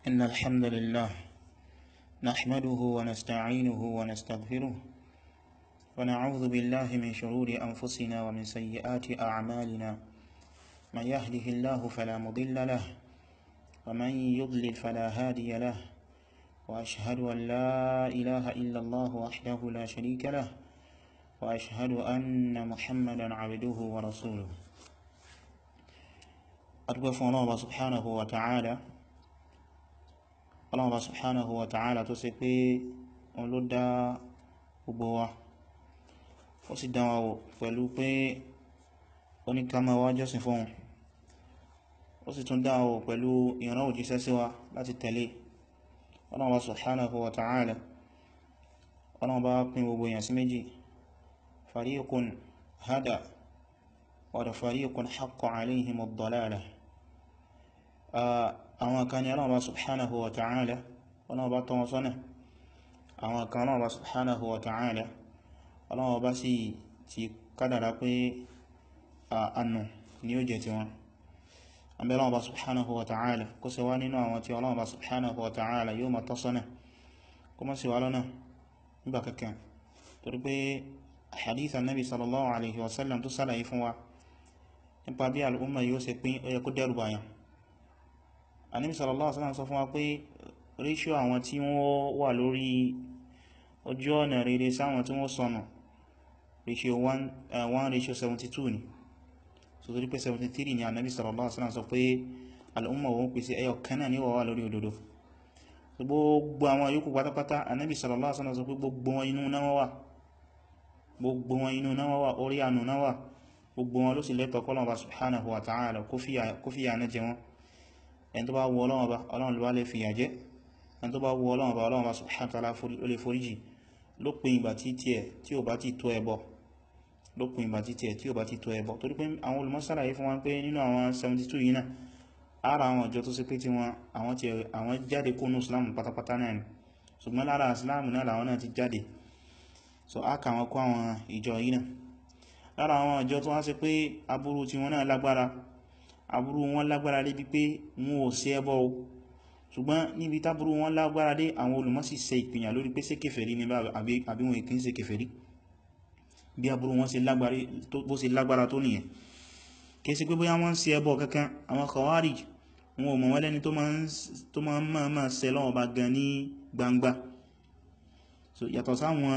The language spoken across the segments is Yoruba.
إن الحمد لله نحمده ونستعينه ونستغفره ونعوذ بالله من شرور أنفسنا ومن سيئات أعمالنا من يهده الله فلا مضل له ومن يضلل فلا هادي له وأشهد أن لا إله إلا الله وحده لا شريك له وأشهد أن محمدا عبده ورسوله أدوف الله سبحانه وتعالى الله سبحانه وتعالى تسقي ولدى gbogbo ó sì dánwà wò pẹ̀lú pé oníkàmà wá jọ́sìn fún wọn ó sì tún dánwà wò pẹ̀lú ìran òjíṣẹ́ sí wa láti tẹ̀lé Allah subhanahu wa ta'ala Allah bá pín gbogbo èèyàn sí méjì fariqun hada wa fariqun haqqa alayhim ad-dalalah àwọn kan ni Allah subhanahu wa ta'ala Allah bá tọ́ wọn sọ́nà àwọn kan Allah subhanahu wa ta'ala Allah bá sì ti kádàrá pé àánú ni ó jẹ ti wọn àbí Allah bá subhanahu wa ta'ala kó ṣe wá nínú àwọn tí Allah bá subhanahu wa ta'ala yóò ma tọ́ sọ́nà kó mọ́ sí wá lọ́nà nígbà kankan torí pé hadith annabi sallallahu alaihi wasallam tó sálàyé fún wa nípa bí al'umma yóò ṣe pín ó yẹ kó dẹ́rù bàyàn annabi sallallahu alaihi wasallam sọ fún wa pé ratio àwọn tí wọ́n wà lórí ojú ọ̀nà rere sáwọn tí wọ́n sọnù ratio 1 ratio 72 ni so torí pé 73 ni annabi sallallahu alaihi wasallam sọ pé al'umma wọn pèsè ẹyọ kanáà ní wọ́wà lórí òdodo gbogbo àwọn yòókù pátápátá annabi sallallahu alaihi wasallam sọ pé gbogbo wọn inú náà wà gbogbo wọn inú náà wà orí ànú náà wà gbogbo wọn ló sì lẹ́tọ̀ kọ́lọ̀wà subhanahu wa ta'ala kó fìyà náà jẹ wọn ẹni tó bá wọ Ọlọ́run bá Ọlọ́run ló lè fìyà jẹ ẹni tó bá wọ Ọlọ́run bá Ọlọ́run bá subhanahu wa ta'ala ó lè foríjì lópin ìgbà tí tí ẹ tí ò bá ti tó ẹbọ lópin ìgbà tí tí ẹ tí ò bá ti tó ẹbọ torí pé àwọn olùmọ́sára yìí fún wọn pé nínú àwọn 72 yìí náà ara àwọn ìjọ tó sí pé tí wọn àwọn tí àwọn jáde kónú islam pátápátá náà ni ṣùgbọ́n lára islam náà làwọn náà ti jáde so a kà wọn kó àwọn ìjọ yìí náà lára àwọn ìjọ tó wá sí pé aburú tí wọn náà lágbára aburú wọn lágbára dé bí pé wọn ò sí ẹbọ o ṣùgbọ́n níbi táburú wọn lágbára dé àwọn olùmọ́sí ṣe ìpìyàn lórí pé ṣé kèfèrí ni àbí wọn kì í ṣe kèfèrí bí aburú wọn ṣe lágbára tó nìyẹn kìí sí pé bóyá wọ́n ń ṣe ẹbọ kankan àwọn khawarij wọn ò mọ̀ wọ́n lẹ́ni tó ma ń máa máa ṣe lọ́wọ́ bá gan ní gbangba so yàtọ̀ sáwọn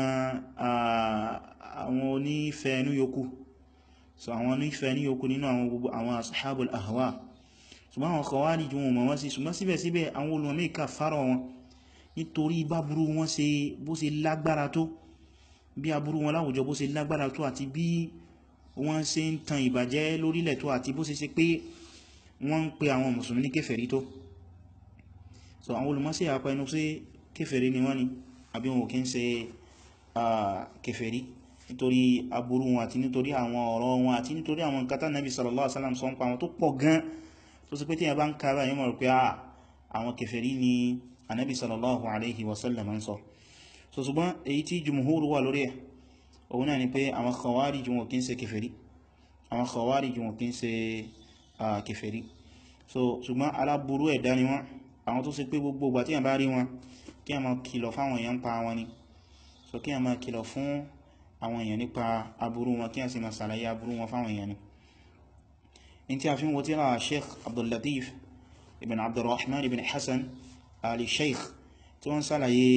àwọn onífẹ́ ní yòókù so àwọn onífẹ́ ní yòókù nínú àwọn gbogbo àwọn ashabul ahwa ṣùgbọ́n àwọn khawarij wọn mọ̀ wọ́n sí ṣùgbọ́n síbẹ̀síbẹ̀ àwọn olùmọ̀mí kà fárọ̀ wọn nítorí báburú wọn ṣe bó ṣe lágbára tó bí aburú wọn láwùjọ bó ṣe lágbára tó àti bí wọ́n ṣe ń tan ìbàjẹ́ lórílẹ̀ tó àti bó ṣe ṣe pé wọ́n ń pe àwọn mùsùlùmí ní kèfèrí tó so àwọn olùmọ́sí àpá inú sí kèfèrí ni wọ́n ni àbí wọn ò kí ń ṣe kèfèrí nítorí aburú wọn àti nítorí àwọn ọ̀rọ̀ wọn àti nítorí àwọn nǹkan tán Nabi sallallahu alaihi wasallam sọ ń pa àwọn tó pọ̀ gan tó sì pé tí a bá ń kára yíò mọ̀ pé àwọn kèfèrí ni Ànábì sallallahu alaihi wasallam ń sọ so ṣùgbọ́n èyí tí jùmùhúrù wà lórí ẹ̀ òun náà ni pé àwọn khawarij wọn kí ń ṣe kèfèrí àwọn khawarij wọn kí ń ṣe kèfèrí so ṣùgbọ́n aláburú ẹ̀dá ni wọ́n àwọn tó ṣe pé gbogbo ìgbà tí a bá rí wọn kí a máa kìlọ̀ fáwọn èèyàn pa wọn ni so kí a máa kìlọ̀ fún àwọn èèyàn nípa aburú wọn kí a sì máa ṣàlàyé aburú wọn fáwọn èèyàn ni in tí a fi ń wo tí ra sheikh abdullatif ibn abdurrahman ibn hassan ali sheikh tí wọ́n ṣàlàyé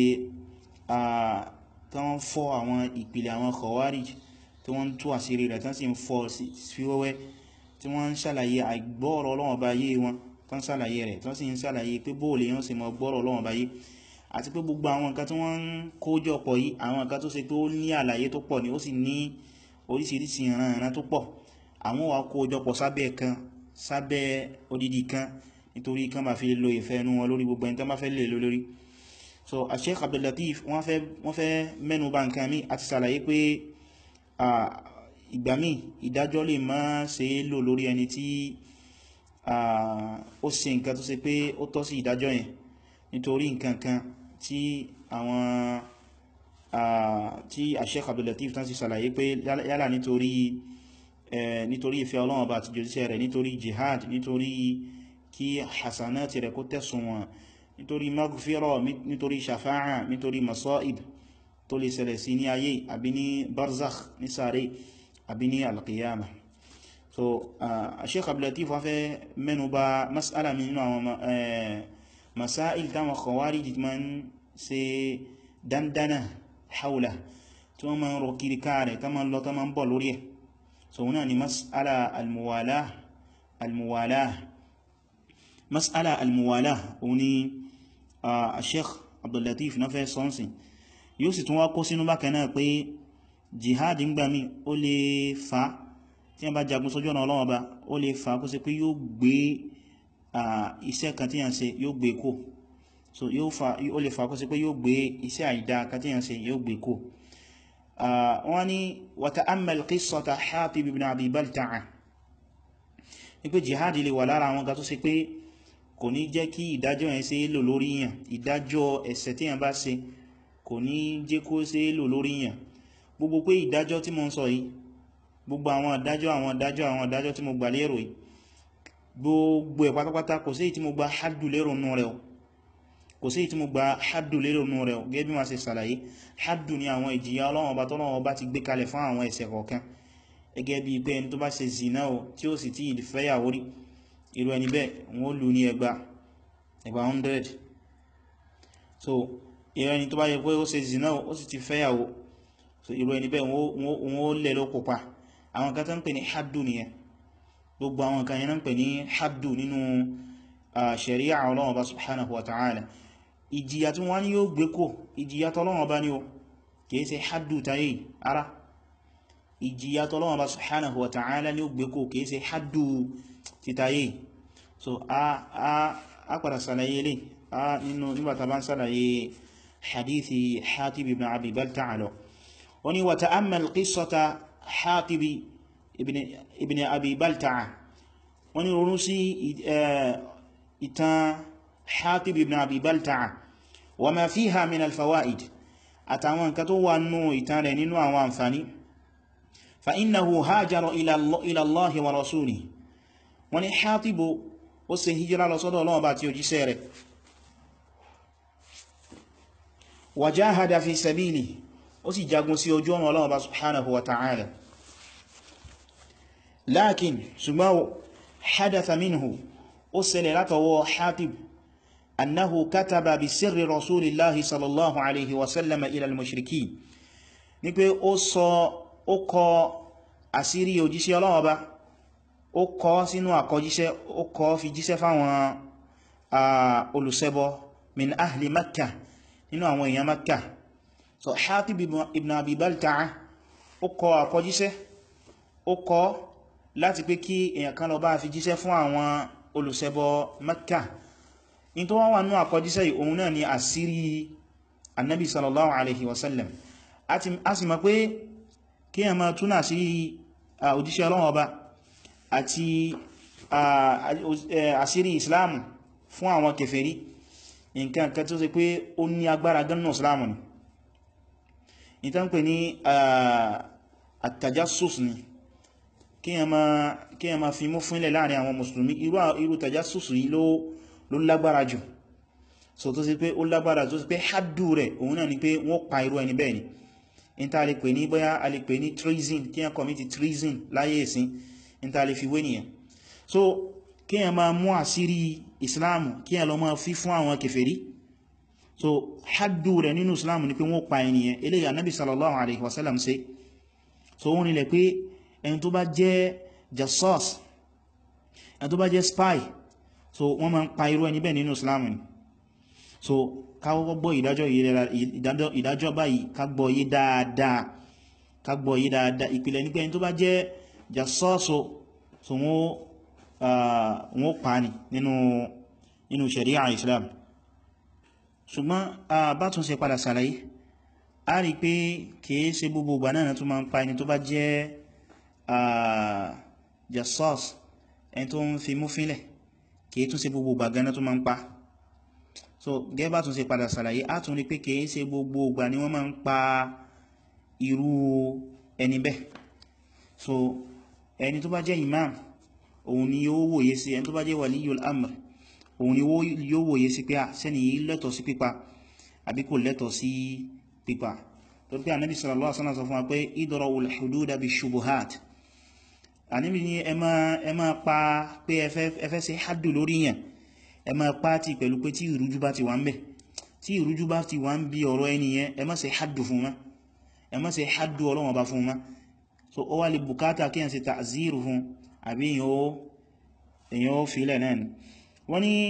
tí wọ́n fọ́ àwọn ìpìlẹ̀ àwọn khawarij tí wọ́n tú àṣírí rẹ̀ tán sì ń fọ́ sí wẹ́wẹ́ tí wọ́n ń ṣàlàyé àìgbọ́ọ̀rọ̀ Ọlọ́run bá yé wọn tán ṣàlàyé rẹ̀ tán sì ń ṣàlàyé pé bóòlè yán sì mọ gbọ́ọ̀rọ̀ Ọlọ́run bá yé àti pé gbogbo àwọn nǹkan tí wọ́n ń kójọ pọ̀ yìí àwọn nǹkan tó ṣe pé ó ní àlàyé tó pọ̀ ní ó sì ní oríṣiríṣi ìran tó pọ̀ àwọn wà kójọ pọ̀ sábẹ́ kan sábẹ́ odidi kan nítorí kan bá fi lo ìfẹ́ inú wọn lórí gbogbo ẹni tán bá fẹ́ lè lórí so Sheikh Abdul Latif wọ́n fẹ́ wọ́n fẹ́ mẹ́nu bà nǹkan mi àti ṣàlàyé pé ìgbà míì ìdájọ́ lè má ṣe é lò lórí ẹni tí ó ṣe nǹkan tó ṣe pé ó tọ́ sí ìdájọ́ yẹn nítorí nǹkan kan tí àwọn tí Sheikh Abdul Latif tán sì ṣàlàyé pé yálà nítorí nítorí ìfẹ́ Ọlọ́run bá àti jòjíṣẹ́ rẹ̀ nítorí jihad nítorí kí hasanati rẹ̀ kó tẹ̀sùn wọn nítorí maghfira nítorí shafa'a nítorí masa'ib tó lè ṣẹlẹ̀ sí ní ayé àbí ní barzakh ní sáré àbí ní alqiyama so Sheikh Abdul Latif wá fẹ́ mẹ́nu bà mas'ala mi nínú àwọn masáìl táwọn khawarij ma ń ṣe dandana haula tí wọ́n ma ń rọ kiri káàrẹ̀ tá ma ń lọ tá ma ń bọ̀ lórí ẹ̀ so wọ́n ni mas'ala almuwala almuwala mas'ala almuwala òun ni a sheikh abdullatif na fẹ́ sọ́nsìn yóò sì tún wá kó sínú bákan náà pé jihad ń gbà mí ó lè fa tí wọ́n bá jagun sójú ọ̀nà Ọlọ́run Ọba ó lè fa kó ṣe pé yóò gbé iṣẹ́ kan tí yàn ṣe yóò gbé kó so yóò fa ó lè fa kó ṣe pé yóò gbé iṣẹ́ àìdá kan tí yàn ṣe yóò gbé kó wọ́n ni wa ta'ammal qissata Hatib ibn Abi Balta'a ní pé jihad lè wà lára àwọn ga tó ṣe pé kò ní jẹ́ kí ìdájọ́ yẹn ṣe lò lórí yàn ìdájọ́ ẹ̀ṣẹ̀ tí yàn bá ṣe kò ní jẹ́ kó ṣe lò lórí yàn gbogbo pé ìdájọ́ tí mo ń sọ yìí gbogbo àwọn ìdájọ́ àwọn ìdájọ́ àwọn ìdájọ́ tí mo gbà lérò yìí gbogbo ẹ̀ pátápátá kò sí èyí tí mo gba haddu lérò nú rẹ̀ kò sí èyí tí mo gba haddu lérò nú rẹ̀ gẹ́gẹ́ bí ma ṣe sàlàyé haddu ni àwọn ìjìyà Ọlọ́run Ọba tọ́lọ́run Ọba ti gbé kalẹ̀ fún àwọn ẹ̀ṣẹ̀ kọ̀ọ̀kan gẹ́gẹ́ bí pé ẹni tó bá ṣe zina o tí ó sì tí ìfẹ́yàwó rí irú ẹni bẹ́ẹ̀ wọ́n lù ní ẹgbà ẹgbà 100 so irú ẹni tó bá yẹ pé ó ṣe zina o ó sì ti fẹ́yàwó so irú ẹni bẹ́ẹ̀ wọ́n lẹ̀ ló kópa àwọn kan tó ń pè ní haddu nìyẹn gbogbo àwọn kan yẹn ń pè ní haddu nínú sharia Ọlọ́run Ọba subhanahu wa ta'ala ìjìyà tí wọ́n ní yóò gbé kò ìjìyà tọ́lọ́run Ọba ní o kìí ṣe haddu tayé ara ìjìyà tọ́lọ́run Ọba subhanahu wa ta'ala ní ó gbé kò kìí ṣe haddu títayé so a padà sàlàyé lè a nínú nígbàtà bá ń sàlàyé hadithi Hatib ibn Abi Balta'a lọ wọ́n ni wa ta'ammal qissata Hatib ibn Abi Balta'a wọ́n ni ronú sí ìtàn Hatib ibn Abi Balta'a wa ma fiha min al-fawaid àtàwọn nǹkan tó wà nínú ìtàn rẹ̀ nínú àwọn àǹfàní fa innahu hajara ila Allahi wa rasulihi wọ́n ní Hatibu ó ṣe hijira lọ sọ́dọ̀ Ọlọ́run bá tí ó jíṣẹ́ rẹ̀ wa jahada fi sabili ó sì jagun sí ojú ọ̀nà Ọlọ́run bá subhanahu wa ta'ala lakin ṣùgbọ́n hadatha minhu ó ṣẹlẹ̀ látọwọ́ Hatib annahu kataba bi sirri rasulillahi sallallahu alaihi wasallama ila al-mushrikin ní pé ó sọ ó kọ àṣírí òjíṣẹ́ Ọlọ́run bá ó kọ sínú àkọjíṣẹ́ ó kọ fi jíṣẹ́ fáwọn olùṣẹbọ min ahli makka nínú àwọn èèyàn makka so Hatib ibn Abi Balta'a ó kọ àkọjíṣẹ́ ó kọ láti pé kí èèyàn kan lọ bá fi jíṣẹ́ fún àwọn olùṣẹbọ makka in tó wọ́n wà nínú àkọjíṣẹ́ yìí òun náà ni àṣírí annabi sallallahu alaihi wasallam a sì mọ̀ pé kí èèyàn máa túnà sí òjíṣẹ́ Ọlọ́run ọba àti àṣírí islamu fún àwọn kèfèrí nǹkan kan tó ṣe pé ó ní agbára gannà islamu ni ìtàn pè ní àtàjásùs ni kí ẹ ma fi mú fúnlẹ̀ láàrin àwọn mùsùlùmí irú tàjásùs yìí ló lágbára jù so tó ṣe pé ó lágbára tó ṣe pé haddu rẹ̀ òun náà ni pé wọ́n pa irú ẹni bẹ́ẹ̀ ni in ta lè pè ní bóyá a lè pè ní treason kí ẹ commit treason láyé ìsìn níta lè fi wé nìyàn so kí ẹ ma mú àṣírí islamu kí ẹ lọ máa fi fún àwọn kèfèrí so haddu rẹ̀ nínú islamu ni pé wọ́n pa ènìyàn eléyà anábi sallallahu alaihi wasallam ṣe so wọ́n nílẹ̀ pé ẹni tó bá jẹ́ jassas ẹni tó bá jẹ́ spy so wọ́n ma ń pa irú ẹni bẹ́ẹ̀ nínú islamu ni so káwọ́ gbọ́ ìdájọ́ báyìí ká gbọ́ yé dáadáa ká gbọ́ yé dáadáa ìpìlẹ̀ ní pé ẹni tó bá jẹ́ jasọ́sọ so wọ́n pa ní nínú sharia islam ṣùgbọ́n bá tún ṣe padà sàlàyé a rí pé kìí ṣe gbogbo ìgbà náà tó máa ń pa ẹni tó bá jẹ́ jasọ́s ẹni tó ń fi mú fílẹ̀ kìí tún ṣe gbogbo ìgbà gan tó máa ń pa so gẹ́ bá tún ṣe padà sàlàyé a tún rí pé kìí ṣe gbogbo ìgbà ni wọ́n máa ń pa irú ẹni bẹ́ẹ̀ so ẹni tó bá jẹ́ imam òun ni yóò wòye sí ẹni tó bá jẹ́ waliyul amr òun ni yóò wòye sí pé sẹ́ni yìí lẹ́tọ̀ sí pípa àbí kò lẹ́tọ̀ sí pípa tó pé ànábì sallallahu alaihi wasallam sọ fún wa pé idra'ul hududa bishubuhat ànábì ní ẹ máa pa pé ẹ fẹ́ ṣe haddu lórí yẹn ẹ máa pa ti pẹ̀lú pé tí ìrújú bá ti wà ń bẹ̀ tí ìrújú bá ti wà ń bí ọ̀rọ̀ ẹni yẹn ẹ má ṣe haddu fún ma ẹ má ṣe haddu ọlọ́wọ̀n bá fún ma so ó wá lè bùkátà kí ẹ ṣe ta'ziru fún àbí èyàn ó filẹ̀ náà ni wọ́n ni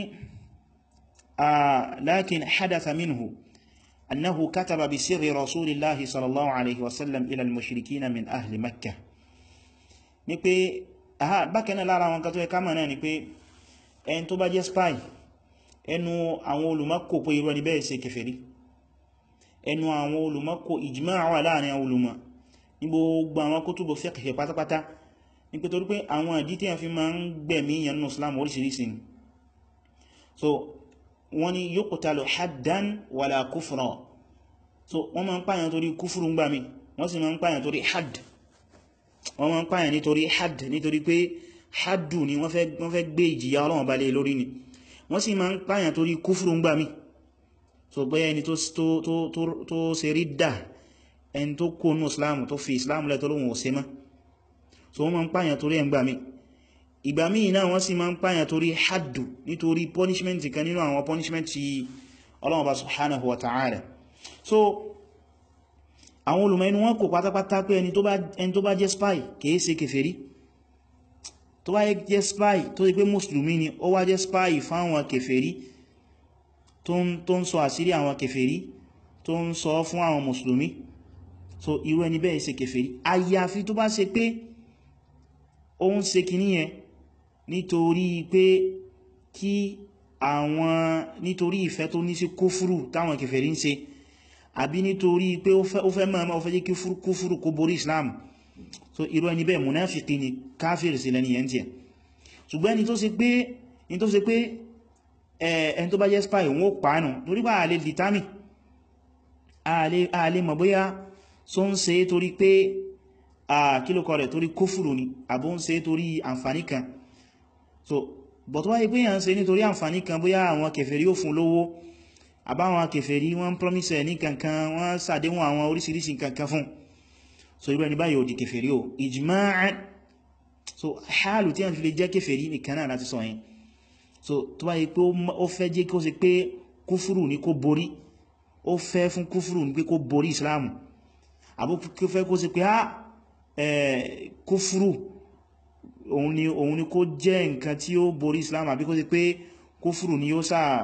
lakin hadatha minhu annahu kataba bi sirri rasulillahi sallallahu alaihi wasallam ila al-mushrikina min ahli makkah ni pé aha bákanáà lára wọn kan tó ẹka mọ̀ náà ni pé ẹni tó bá jẹ́ spy ẹnu àwọn olùmọ́kò pé irú ẹni bẹ́ẹ̀ ṣe kèfèrí ẹnu àwọn olùmọ́kò ijma' wà láàrin àwọn olùmọ̀ ní gbogbo àwọn kutubu fiqh pátápátá ní pé torí pé àwọn ìdí tí a fi máa ń gbẹ̀mí yẹn nínú Islam oríṣiríṣi ni so wọ́n ni yuqtalu haddan wala kufra so wọ́n máa ń pààyàn torí kúfùrù ń gbà mí wọ́n sì máa ń pààyàn torí hadd wọ́n máa ń pààyàn nítorí hadd nítorí pé haddu ni wọ́n fẹ́ gbé ìjìyà Ọlọ́run balẹ̀ lórí ni wọ́n sì máa ń pààyàn torí kúfùrù ń gbà mí so bóyá ẹni tó ṣe ridda ẹni tó kó nù Islam tó fi Islam lẹ́ tó lóhun ò ṣe mọ́ so wọ́n máa ń pààyàn torí ẹ̀ ń gbà mí ìgbà míì náà wọ́n sì máa ń pààyàn torí haddu nítorí punishment kan nínú àwọn punishment tí Ọlọ́run bá subhanahu wa ta'ala so àwọn olùmọ̀ inú wọn kò pátápátá pé ẹni tó bá jẹ́ spy kìí ṣe kèfèrí tó bá jẹ́ spy tó ṣe pé mùsùlùmí ni ó wá jẹ́ spy fáwọn kèfèrí tó ń sọ àṣírí àwọn kèfèrí tó ń sọ fún àwọn mùsùlùmí so irú ẹni bẹ́ẹ̀ ṣe kèfèrí àyàfi tó bá ṣe pé ó ń ṣe kìíní yẹn nítorí pé kí àwọn nítorí ìfẹ́ tó ní sí kúfúrù táwọn kèfèrí ń ṣe àbí nítorí pé ó fẹ́ máa ó fẹ́ jẹ́ kí kúfúrù kó borí Islam so irú ẹni bẹ́ẹ̀ munafiki ni káfíìrì sí lẹ́ni yẹn tí ẹ̀ ṣùgbọ́n ẹni tó ṣe pé ẹni tó ṣe pé ẹni tó bá jẹ́ spy wọ́n ó pàánù torí bá àlè determine àlè mọ̀ bóyá so ń ṣe torí pé kílùkọ rẹ̀ torí kúfùrù ni àbó ń ṣe torí àǹfàní kan so but wáyé pé yàn ń ṣe nítorí àǹfàní kan bóyá àwọn kèfèrí ó fún lówó àbáwọn kèfèrí wọ́n promise ẹ̀ ní kankan wọ́n ṣàdéhùn àwọn oríṣiríṣi kankan fún so irú ẹni báyìí ò di kèfèrí o ijma'an so hálù tí a fi lè jẹ́ kèfèrí nìkan náà láti sọ yẹn so tó báyé pé ó fẹ́ jẹ́ kó ṣe pé kúfùrù ní kó borí ó fẹ́ fún kúfùrù ní pé kó borí Islam àbó kó fẹ́ kó ṣe pé á kúfùrù òun ni òun ni kó jẹ́ nǹkan tí ó borí Islam àbí kó ṣe pé kúfùrù ni yóò sáà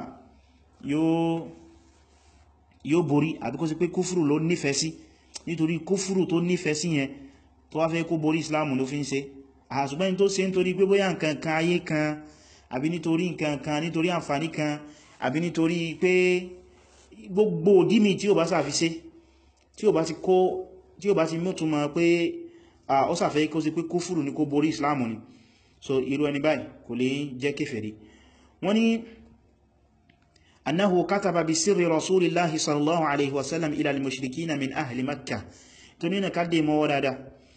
yóò borí àbí kó ṣe pé kúfùrù ló nífẹ̀ẹ́ sí nítorí kúfùrù tó nífẹ̀ẹ́ sí yẹn tó wá fẹ́ kó borí Islam ló fi ń ṣe àṣùgbẹ́ni tó ṣe nítorí pé bóyá nǹkan kan ayé kan àbí nítorí nǹkan kan nítorí àǹfààní kan àbí nítorí pé gbogbo òdímì tí ó bá sàfi ṣe tí ó bá ti kó tí ó bá ti mọ́túnmọ̀ pé ó sàfẹ́ kó sí pé kúfùrù ní kó borí Islam ni so irú ẹni báyìí kò lè jẹ́ kéfèrí wọ́n ní أنه كتب بسر رسول الله صلى الله عليه وسلم إلى المشركين من أهل مكة تنين كدي مولادا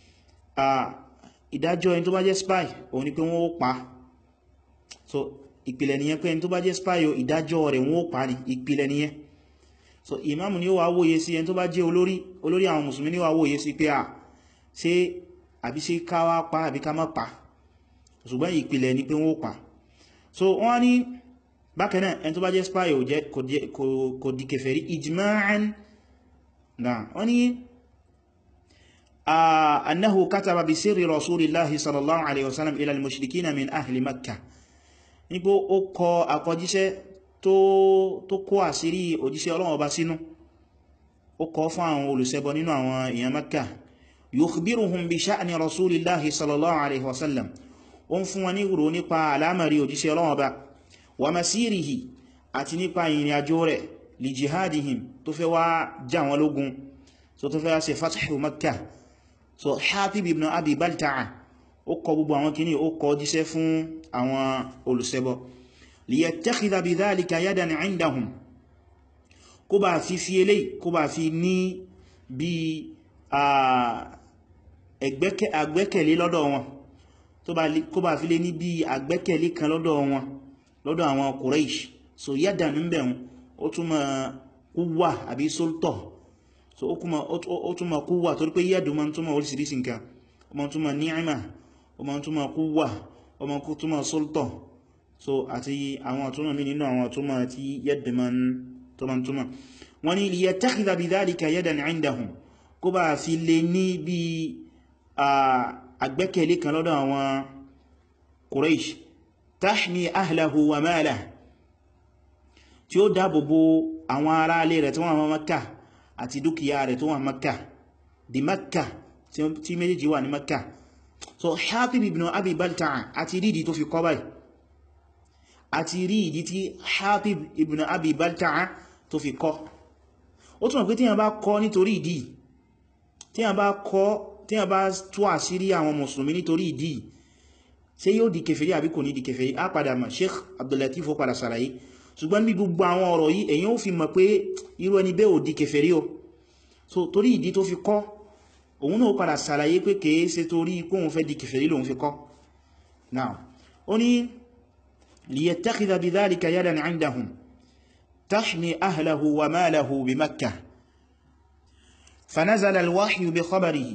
ìdájọ́ ẹni tó bá jẹ́ spy òun ni pé wọ́n ó pa so ìpìlẹ̀ nìyẹn pé ẹni tó bá jẹ́ spy o ìdájọ́ rẹ̀ wọ́n ó pa ní ìpìlẹ̀ nìyẹn so imam ni ó wà wòye sí ẹni tó bá jẹ́ olórí olórí àwọn mùsùlùmí ni ó wà wòye sí pé à ṣe àbí ṣe ká wá pa àbí ká má pa ṣùgbọ́n ìpìlẹ̀ ni pé wọ́n ó pa so wọ́n ní bákanáà ẹni tó bá jẹ́ spy ò jẹ́ kò di kèfèrí ijma'an náà wọ́n ni annahu kataba bi sirri rasulillahi sallallahu alaihi wasallam ila al-mushrikina min ahli makkah nípo ó kọ àkọjíṣẹ́ tó kó àṣírí òjíṣẹ́ Ọlọ́run ọba sínú ó kọ fún àwọn olùṣẹbọ nínú àwọn èèyàn makkah yukhbiruhum bi sha'ni rasulillahi sallallahu alaihi wasallam ó ń fún wọn ní ìrò nípa alámàrí òjíṣẹ́ Ọlọ́run ọba wa masirihi àti nípa ìrìn àjò rẹ̀ li jihadihim tó fẹ́ wá jà wọn lógun so tó fẹ́ wá ṣe fathu makkah so Hatib ibn Abi Balta'a ó kọ gbogbo àwọn kìíní ó kọ jíṣẹ́ fún àwọn olùṣẹbọ liyattakhidha bidhalika yadan 'indahum kó bá fi fi eléyìí kó bá fi ní bí àgbẹ́kẹ̀lé lọ́dọ̀ wọn kó bá fi lé ní bí àgbẹ́kẹ̀lé kan lọ́dọ̀ wọn lọ́dọ̀ àwọn Quraysh so yadan ń bẹ̀rún ó túnmọ̀ quwwa àbí sultah so ó túnmọ̀ quwwa torí pé yadu ma ń túnmọ̀ orísìírísìí nǹkan ó ma ń túnmọ̀ ni'ma ó ma ń túnmọ̀ quwwa ó ma ń túnmọ̀ sultah so àti àwọn àtúnmọ̀ mi nínú àwọn àtúnmọ̀ tí yadu ma ń túnmọ̀ wọ́n ni liyattakhidha bidhalika yadan 'indahum kó bá fi lè ní bí àgbẹ́kẹ̀lé kan lọ́dọ̀ àwọn Quraysh tahmi ahlahu wa malahu tí ó dáàbòbò àwọn ará alé rẹ̀ tó wà Makkah àti dúkìá rẹ̀ tó wà Makkah di Makkah tí méjèèjì wà ní Makkah so Hatib ibn Abi Balta'a àti rídi tó fi kọ́ báyìí àti rídi tí Hatib ibn Abi Balta'a tó fi kọ́ ó túnmọ̀ pé tí a bá kọ́ nítorí ìdí tí a bá kọ́ tí a bá tú àṣírí àwọn mùsùlùmí nítorí ìdí ṣé yóò di kèfèrí àbí kò ní di kèfèrí á padà mọ̀ Sheikh Abdullatif ó padà sàlàyé ṣùgbọ́n bí gbogbo àwọn ọ̀rọ̀ yìí èyàn ó fi mọ̀ pé irú ẹni bẹ́ẹ̀ ò di kèfèrí o so torí ìdí tó fi kọ́ òun náà padà sàlàyé pé kèé ṣe torí kóhun fẹ́ di kèfèrí lòun fi kọ́ now ó ní liyattakhidha bidhalika yadan 'indahum tahmi ahlahu wa malahu bi Makkah fanazala al-wahyu bi khabarihi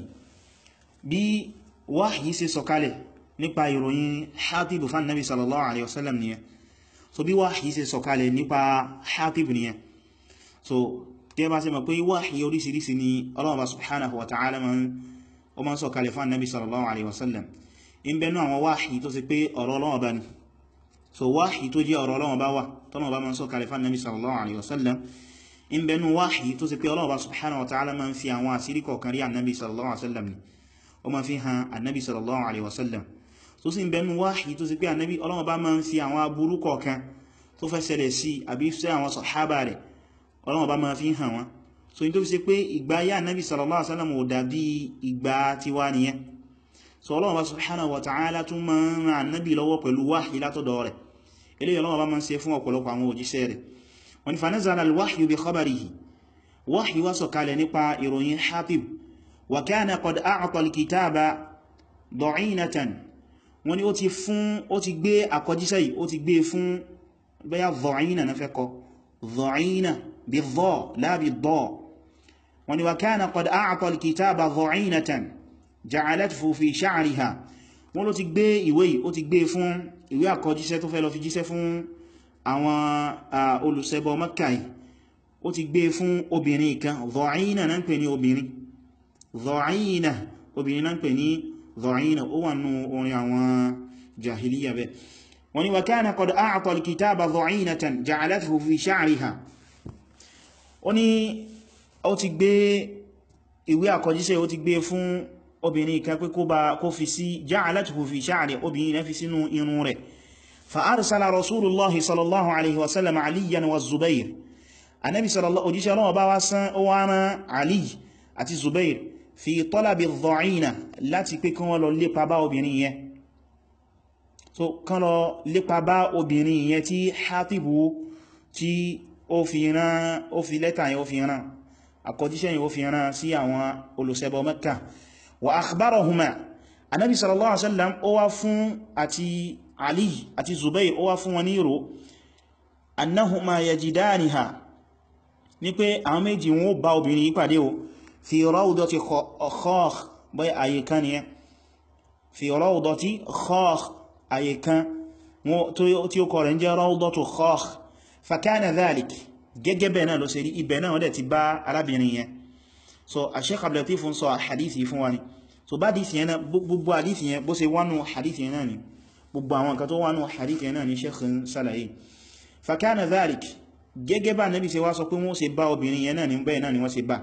bí wahyi ṣe sọ̀kalẹ̀ nípa ìròyìn Hatib fún nabi sallallahu alaihi wasallam nìyẹn so bí wahyi ṣe sọ̀kalẹ̀ nípa Hatib nìyẹn so tí ẹ bá ṣe mọ̀ pé wahyi oríṣiríṣi ni Ọlọ́run bá subhanahu wa ta'ala o ma ń sọ̀kalẹ̀ fún nabi sallallahu alaihi wasallam in bẹnu àwọn wahyi tó ṣe pé ọ̀rọ̀ Ọlọ́run bá ní so wahyi tó jẹ́ ọ̀rọ̀ Ọlọ́run bá wà tọ́nà bá ma ń sọ̀kalẹ̀ fún nabi sallallahu alaihi wasallam in bẹnu wahyi tó ṣe pé Ọlọ́run bá subhanahu wa ta'ala ma ń fi àwọn àṣírí kọ̀ọ̀kan rí annabi sallallahu alaihi wasallam ni ó ma fi hàn annabi sallallahu alaihi wasallam tó sì ń bẹnu wáhì tó sì pé ànábí Ọlọ́run bá máa ń fi àwọn aburú kọ̀ọ̀kan tó fẹ́ ṣẹlẹ̀ sí àbí sí àwọn sàhábà rẹ̀ Ọlọ́run bá máa fi hàn wọ́n so ní tó fi ṣe pé ìgbà yá ànábí sallallahu alaihi wasallam ò dàbí ìgbà tiwa nìyẹn so Ọlọ́run bá subhanahu wa ta'ala tún máa ń ran ànábí lọ́wọ́ pẹ̀lú wáhì látọ̀dọ̀ rẹ̀ eléyìí Ọlọ́run bá máa ń ṣe fún ọ̀pọ̀lọpọ̀ àwọn òjíṣẹ́ rẹ̀ wọ́n ní fanazala al-wahyu bi khabarihi wáhì wá sọ̀kalẹ̀ nípa ìròyìn Hatib wa kana qad a'ta al-kitaba da'inatan wọ́n ní ó ti fún ó ti gbé àkọjíṣẹ́ yìí ó ti gbé fún bẹ́yà dha'ina na fẹ́ kọ dha'ina bí dhọ́ lábí dhọ́ wọ́n ní wa kana qad a'ta al-kitaba dha'inatan ja'alathu fi sha'riha wọ́n ló ti gbé ìwé yìí ó ti gbé fún ìwé àkọjíṣẹ́ tó fẹ́ lọ fi jíṣẹ́ fún àwọn olùṣẹbọ Mákkà yìí ó ti gbé fún obìnrin kan dha'ina na ń pè ní obìnrin dha'ina obìnrin na ń pè ní dha'ina ó wà nù orin àwọn jahiliya bẹ́ wọ́n ní wa kana qad a'ta al-kitaba dha'inatan ja'alathu fi sha'riha ó ní ó ti gbé ìwé àkọjíṣẹ́ ó ti gbé fún obìnrin kan pé kó fi sí ja'alathu fi sha'ri obìnrin náà fi sínú irun rẹ̀ fa arsala rasulullahi sallallahu alaihi wasallam aliyan wa zubair anabi sallallahu òjíṣẹ́ ọlọ́wọ́ bá wá sán ó wá rán ali àti zubair fi talabi dha'ina láti pé kán lọ lépa bá obìnrin yẹn so kán lọ lépa bá obìnrin yẹn tí Hatibu tí ó fi rán ó fi lẹ́tà yẹn ó fi rán àkọjíṣẹ́ yẹn ó fi rán sí àwọn olùṣẹbọ Mẹ́kà wa akhbarahuma anábi sallallahu alaihi wasallam ó wá fún àti Ali àti Zubair ó wá fún wọn ní ìró annahuma yajidaniha ní pé àwọn méjì wọn ó bá obìnrin yìí pàdé o fi rawdati khakh bai ayyukan ni fi rawdati khakh ayyukan tí ó kọ̀rẹ̀ ń jẹ́ rawdatu khakh fakana dhalik gẹ́gẹ́ bẹ́ẹ̀ náà ló ṣe rí ibẹ̀ náà wọ́n ti bá arábìnrin yẹn so a Sheikh Abdul Latif ń sọ hadithi fún wa ni so bá hadithi yẹn náà gbogbo hadithi yẹn bó ṣe wánú hadithi yẹn náà ni gbogbo àwọn nǹkan tó wánú hadithi yẹn náà ni Sheikh ń sálàyé fakana dhalik gẹ́gẹ́ bá nabi ṣe wá sọ pé wọ́n ṣe bá obìnrin yẹn náà ni bẹ́ẹ̀ náà ni wọ́n ṣe bá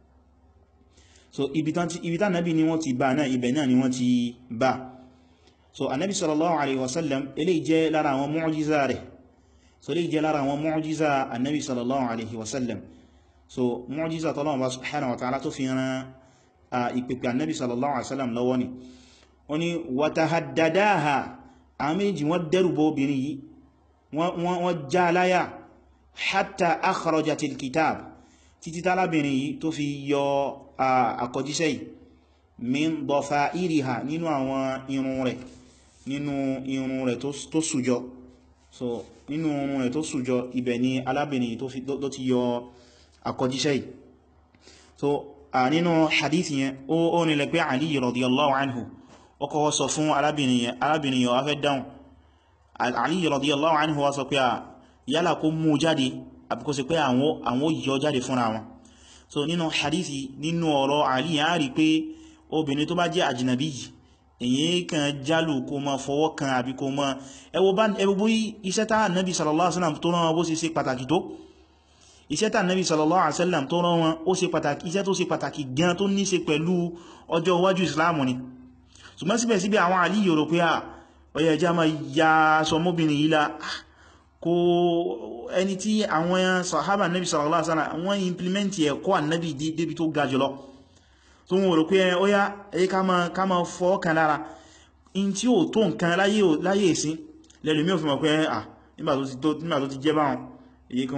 so ibi tá nabi ni wọ́n ti bá náà ibẹ̀ náà ni wọ́n ti bá so anabi sallallahu alaihi wasallam eléyìí jẹ́ lára àwọn mu'jiza rẹ̀ so eléyìí jẹ́ lára àwọn mu'jiza anabi sallallahu alaihi wasallam so mu'jiza tọ́lọ́wọ́ bá subhanahu wa ta'ala tó fi ran a ìpèpè anabi sallallahu alaihi wasallam lọ́wọ́ ni wọ́n ni watahaddadaha a méjì wọ́n dẹ́rùbọ́ obìnrin yìí wọ́n já láyà hatta akhrajatil kitab títí tálábìnrin yìí tó fi yọ àkọjíṣẹ́ yìí min dafa'iriha nínú àwọn irun rẹ̀ nínú irun rẹ̀ tó sùjọ so nínú ohun rẹ̀ tó sùjọ ibẹ̀ ni alábìnrin tó ti yọ àkọjíṣẹ́ yìí so a nínú hadith yẹn ó nílẹ̀ pé Ali radiyallahu anhu ó kọ́kọ́ sọ fún arábìnrin yẹn arábìnrin yẹn wá fẹ́ dáhùn Ali radiyallahu anhu wá sọ pé à yálà kó mú jáde àbí kó ṣe pé àwọn yọ jáde fúnra wọn so nínú hadithi nínú ọ̀rọ̀ Ali yẹn á rí pé obìnrin tó bá jẹ́ àjìnàbí yìí èyí kan jálù kó ma fọwọ́ kan àbí kó ma ẹwọ bá ẹgbogbo iṣẹ́ tá Nabi sallallahu alaihi wasallam tó rán wọn bó ṣe ṣe pàtàkì tó iṣẹ́ tá Nabi sallallahu alaihi wasallam tó rán wọn ó ṣe pàtàkì iṣẹ́ tó ṣe pàtàkì gan tó ní ṣe pẹ̀lú ọjọ́ iwájú Islam ni ṣùgbọ́n síbẹ̀síbẹ̀ àwọn àlì yòrò pé à ọyẹ ẹjá ma ya sọmóbìnrin yìí la kó ẹni tí àwọn sahaba Nabi sallallahu alaihi wasallam wọ́n implement ẹ̀kọ́ Nabi débi tó ga jùlọ tó wọ́n rò pé ọya ẹ̀yí ká ma fọ́ kan lára in tí ó tó nǹkan láyé ìsín lẹ́lù mí ò fi mọ̀ pé à nígbà tó ti jẹ́ báwọn èyí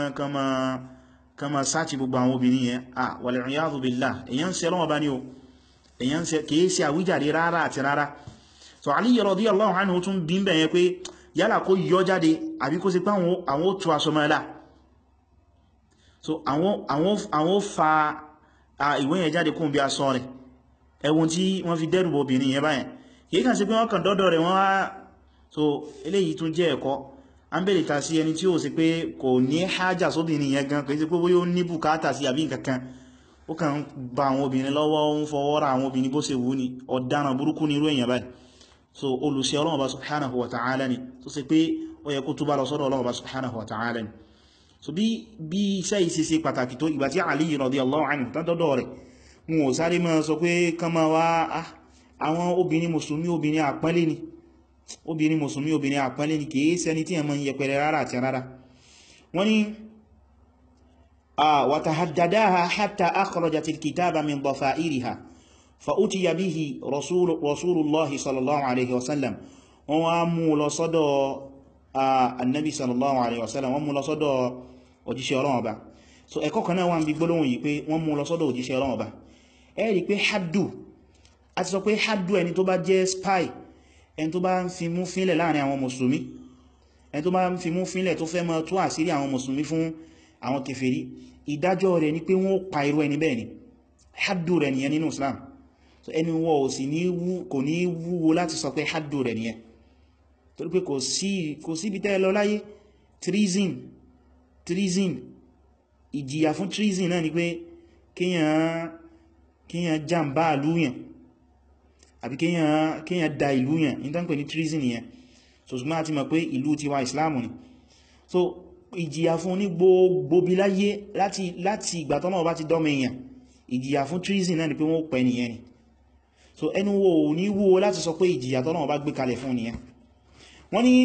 kan ma sáàtì gbogbo àwọn obìnrin yẹn à wal-'iyadhu billah èyàn ṣe lọ́wọ́ bá ní o èyàn ṣe kìí ṣe àwíjàre rárá àti rárá so Ali radiyallahu anhu tún bí bẹ̀yẹn pé yálà kó yọ jáde àbí kó ṣe pé àwọn ó tú aṣọ mọ́lá so àwọn fa ìwé yẹn jáde kún bí a sọ rẹ̀ ẹwùn tí wọ́n fi dẹ́rùbọ̀ obìnrin yẹn báyẹn kìí kàn sí pé wọ́n kàn dọ́dọ̀ rẹ̀ wọ́n wá so eléyìí tún jẹ́ ẹ̀kọ́ a ń bèèrè ta sí ẹni tí ó sì pé kò ní hájà sóbìnrin yẹn gan kìí sí pé bóyá ó ní bùkátà sí àbí nǹkankan ó kàn ń ba àwọn obìnrin lọ́wọ́ ó ń fọwọ́ ra àwọn obìnrin bó ṣe wù ní ọ̀daràn burúkú ní irú èèyàn báyìí so olùsẹ́ Ọlọ́run bá subhanahu wa ta'ala ni tó sì pé ó yẹ kó túbá lọ sọ́dọ̀ Ọlọ́run bá subhanahu wa ta'ala ni so bí bí iṣẹ́ yìí ṣe ṣe pàtàkì tó ìgbà tí Ali radiyallahu anhu tán dọ́dọ̀ rẹ̀ wọn ò sáré máa sọ pé kán máa wá àwọn obìnrin mùsùlùmí obìnrin àpọ́nlé ni obìnrin mùsùlùmí obìnrin àpọ́nlé ni kìí ṣẹni tí ẹmọ yẹpẹrẹ rárá àti rárá wọ́n ni wa tahaddadaha hatta akhrajat al-kitaba min dhafa'iriha fa utiya bihi rasulullahi sallallahu alaihi wasallam wọ́n wá mú lọ sọ́dọ̀ annabi sallallahu alaihi wasallam wọ́n mú lọ sọ́dọ̀ òjíṣẹ́ Ọlọ́run Ọba so ẹ̀kọ́ kan náà wà ń bí gbólóhùn yìí pé wọ́n mú lọ sọ́dọ̀ òjíṣẹ́ Ọlọ́run Ọba ẹ rí pé haddu a ti sọ pé haddu ẹni tó bá jẹ́ spy ẹni tó bá ń fi mú fínlẹ̀ láàrin àwọn mùsùlùmí ẹni tó bá ń fi mú fínlẹ̀ tó fẹ́ máa tú àṣírí àwọn mùsùlùmí fún àwọn kèfèrí ìdájọ́ rẹ̀ ni pé wọ́n pa irú ẹni bẹ́ẹ̀ ni haddu rẹ̀ nìyẹn nínú Islam so ẹni wọ́n ò sì kò ní wúwo láti sọ pé haddu rẹ̀ nìyẹn torí pé kò sí kò sí ibi tẹ́ lọ láyé treason treason ìjìyà fún treason náà ni pé kíyàn jàmbá àlúyàn àbí kíyàn da ìlú yàn ní tán pè ní treason yẹn so ṣùgbọ́n àti mọ̀ pé ìlú tiwa islamu ni so ìjìyà fún ní gbogbo bí láyé láti láti ìgbà tọ́nà bá ti dọ́mọ èèyàn ìjìyà fún treason náà ni pé wọ́n pẹ̀ nìyẹn ni so ẹnu wo ò ní wúwo láti sọ pé ìjìyà tọ́nà bá gbé kalẹ̀ fún nìyẹn wọ́n ní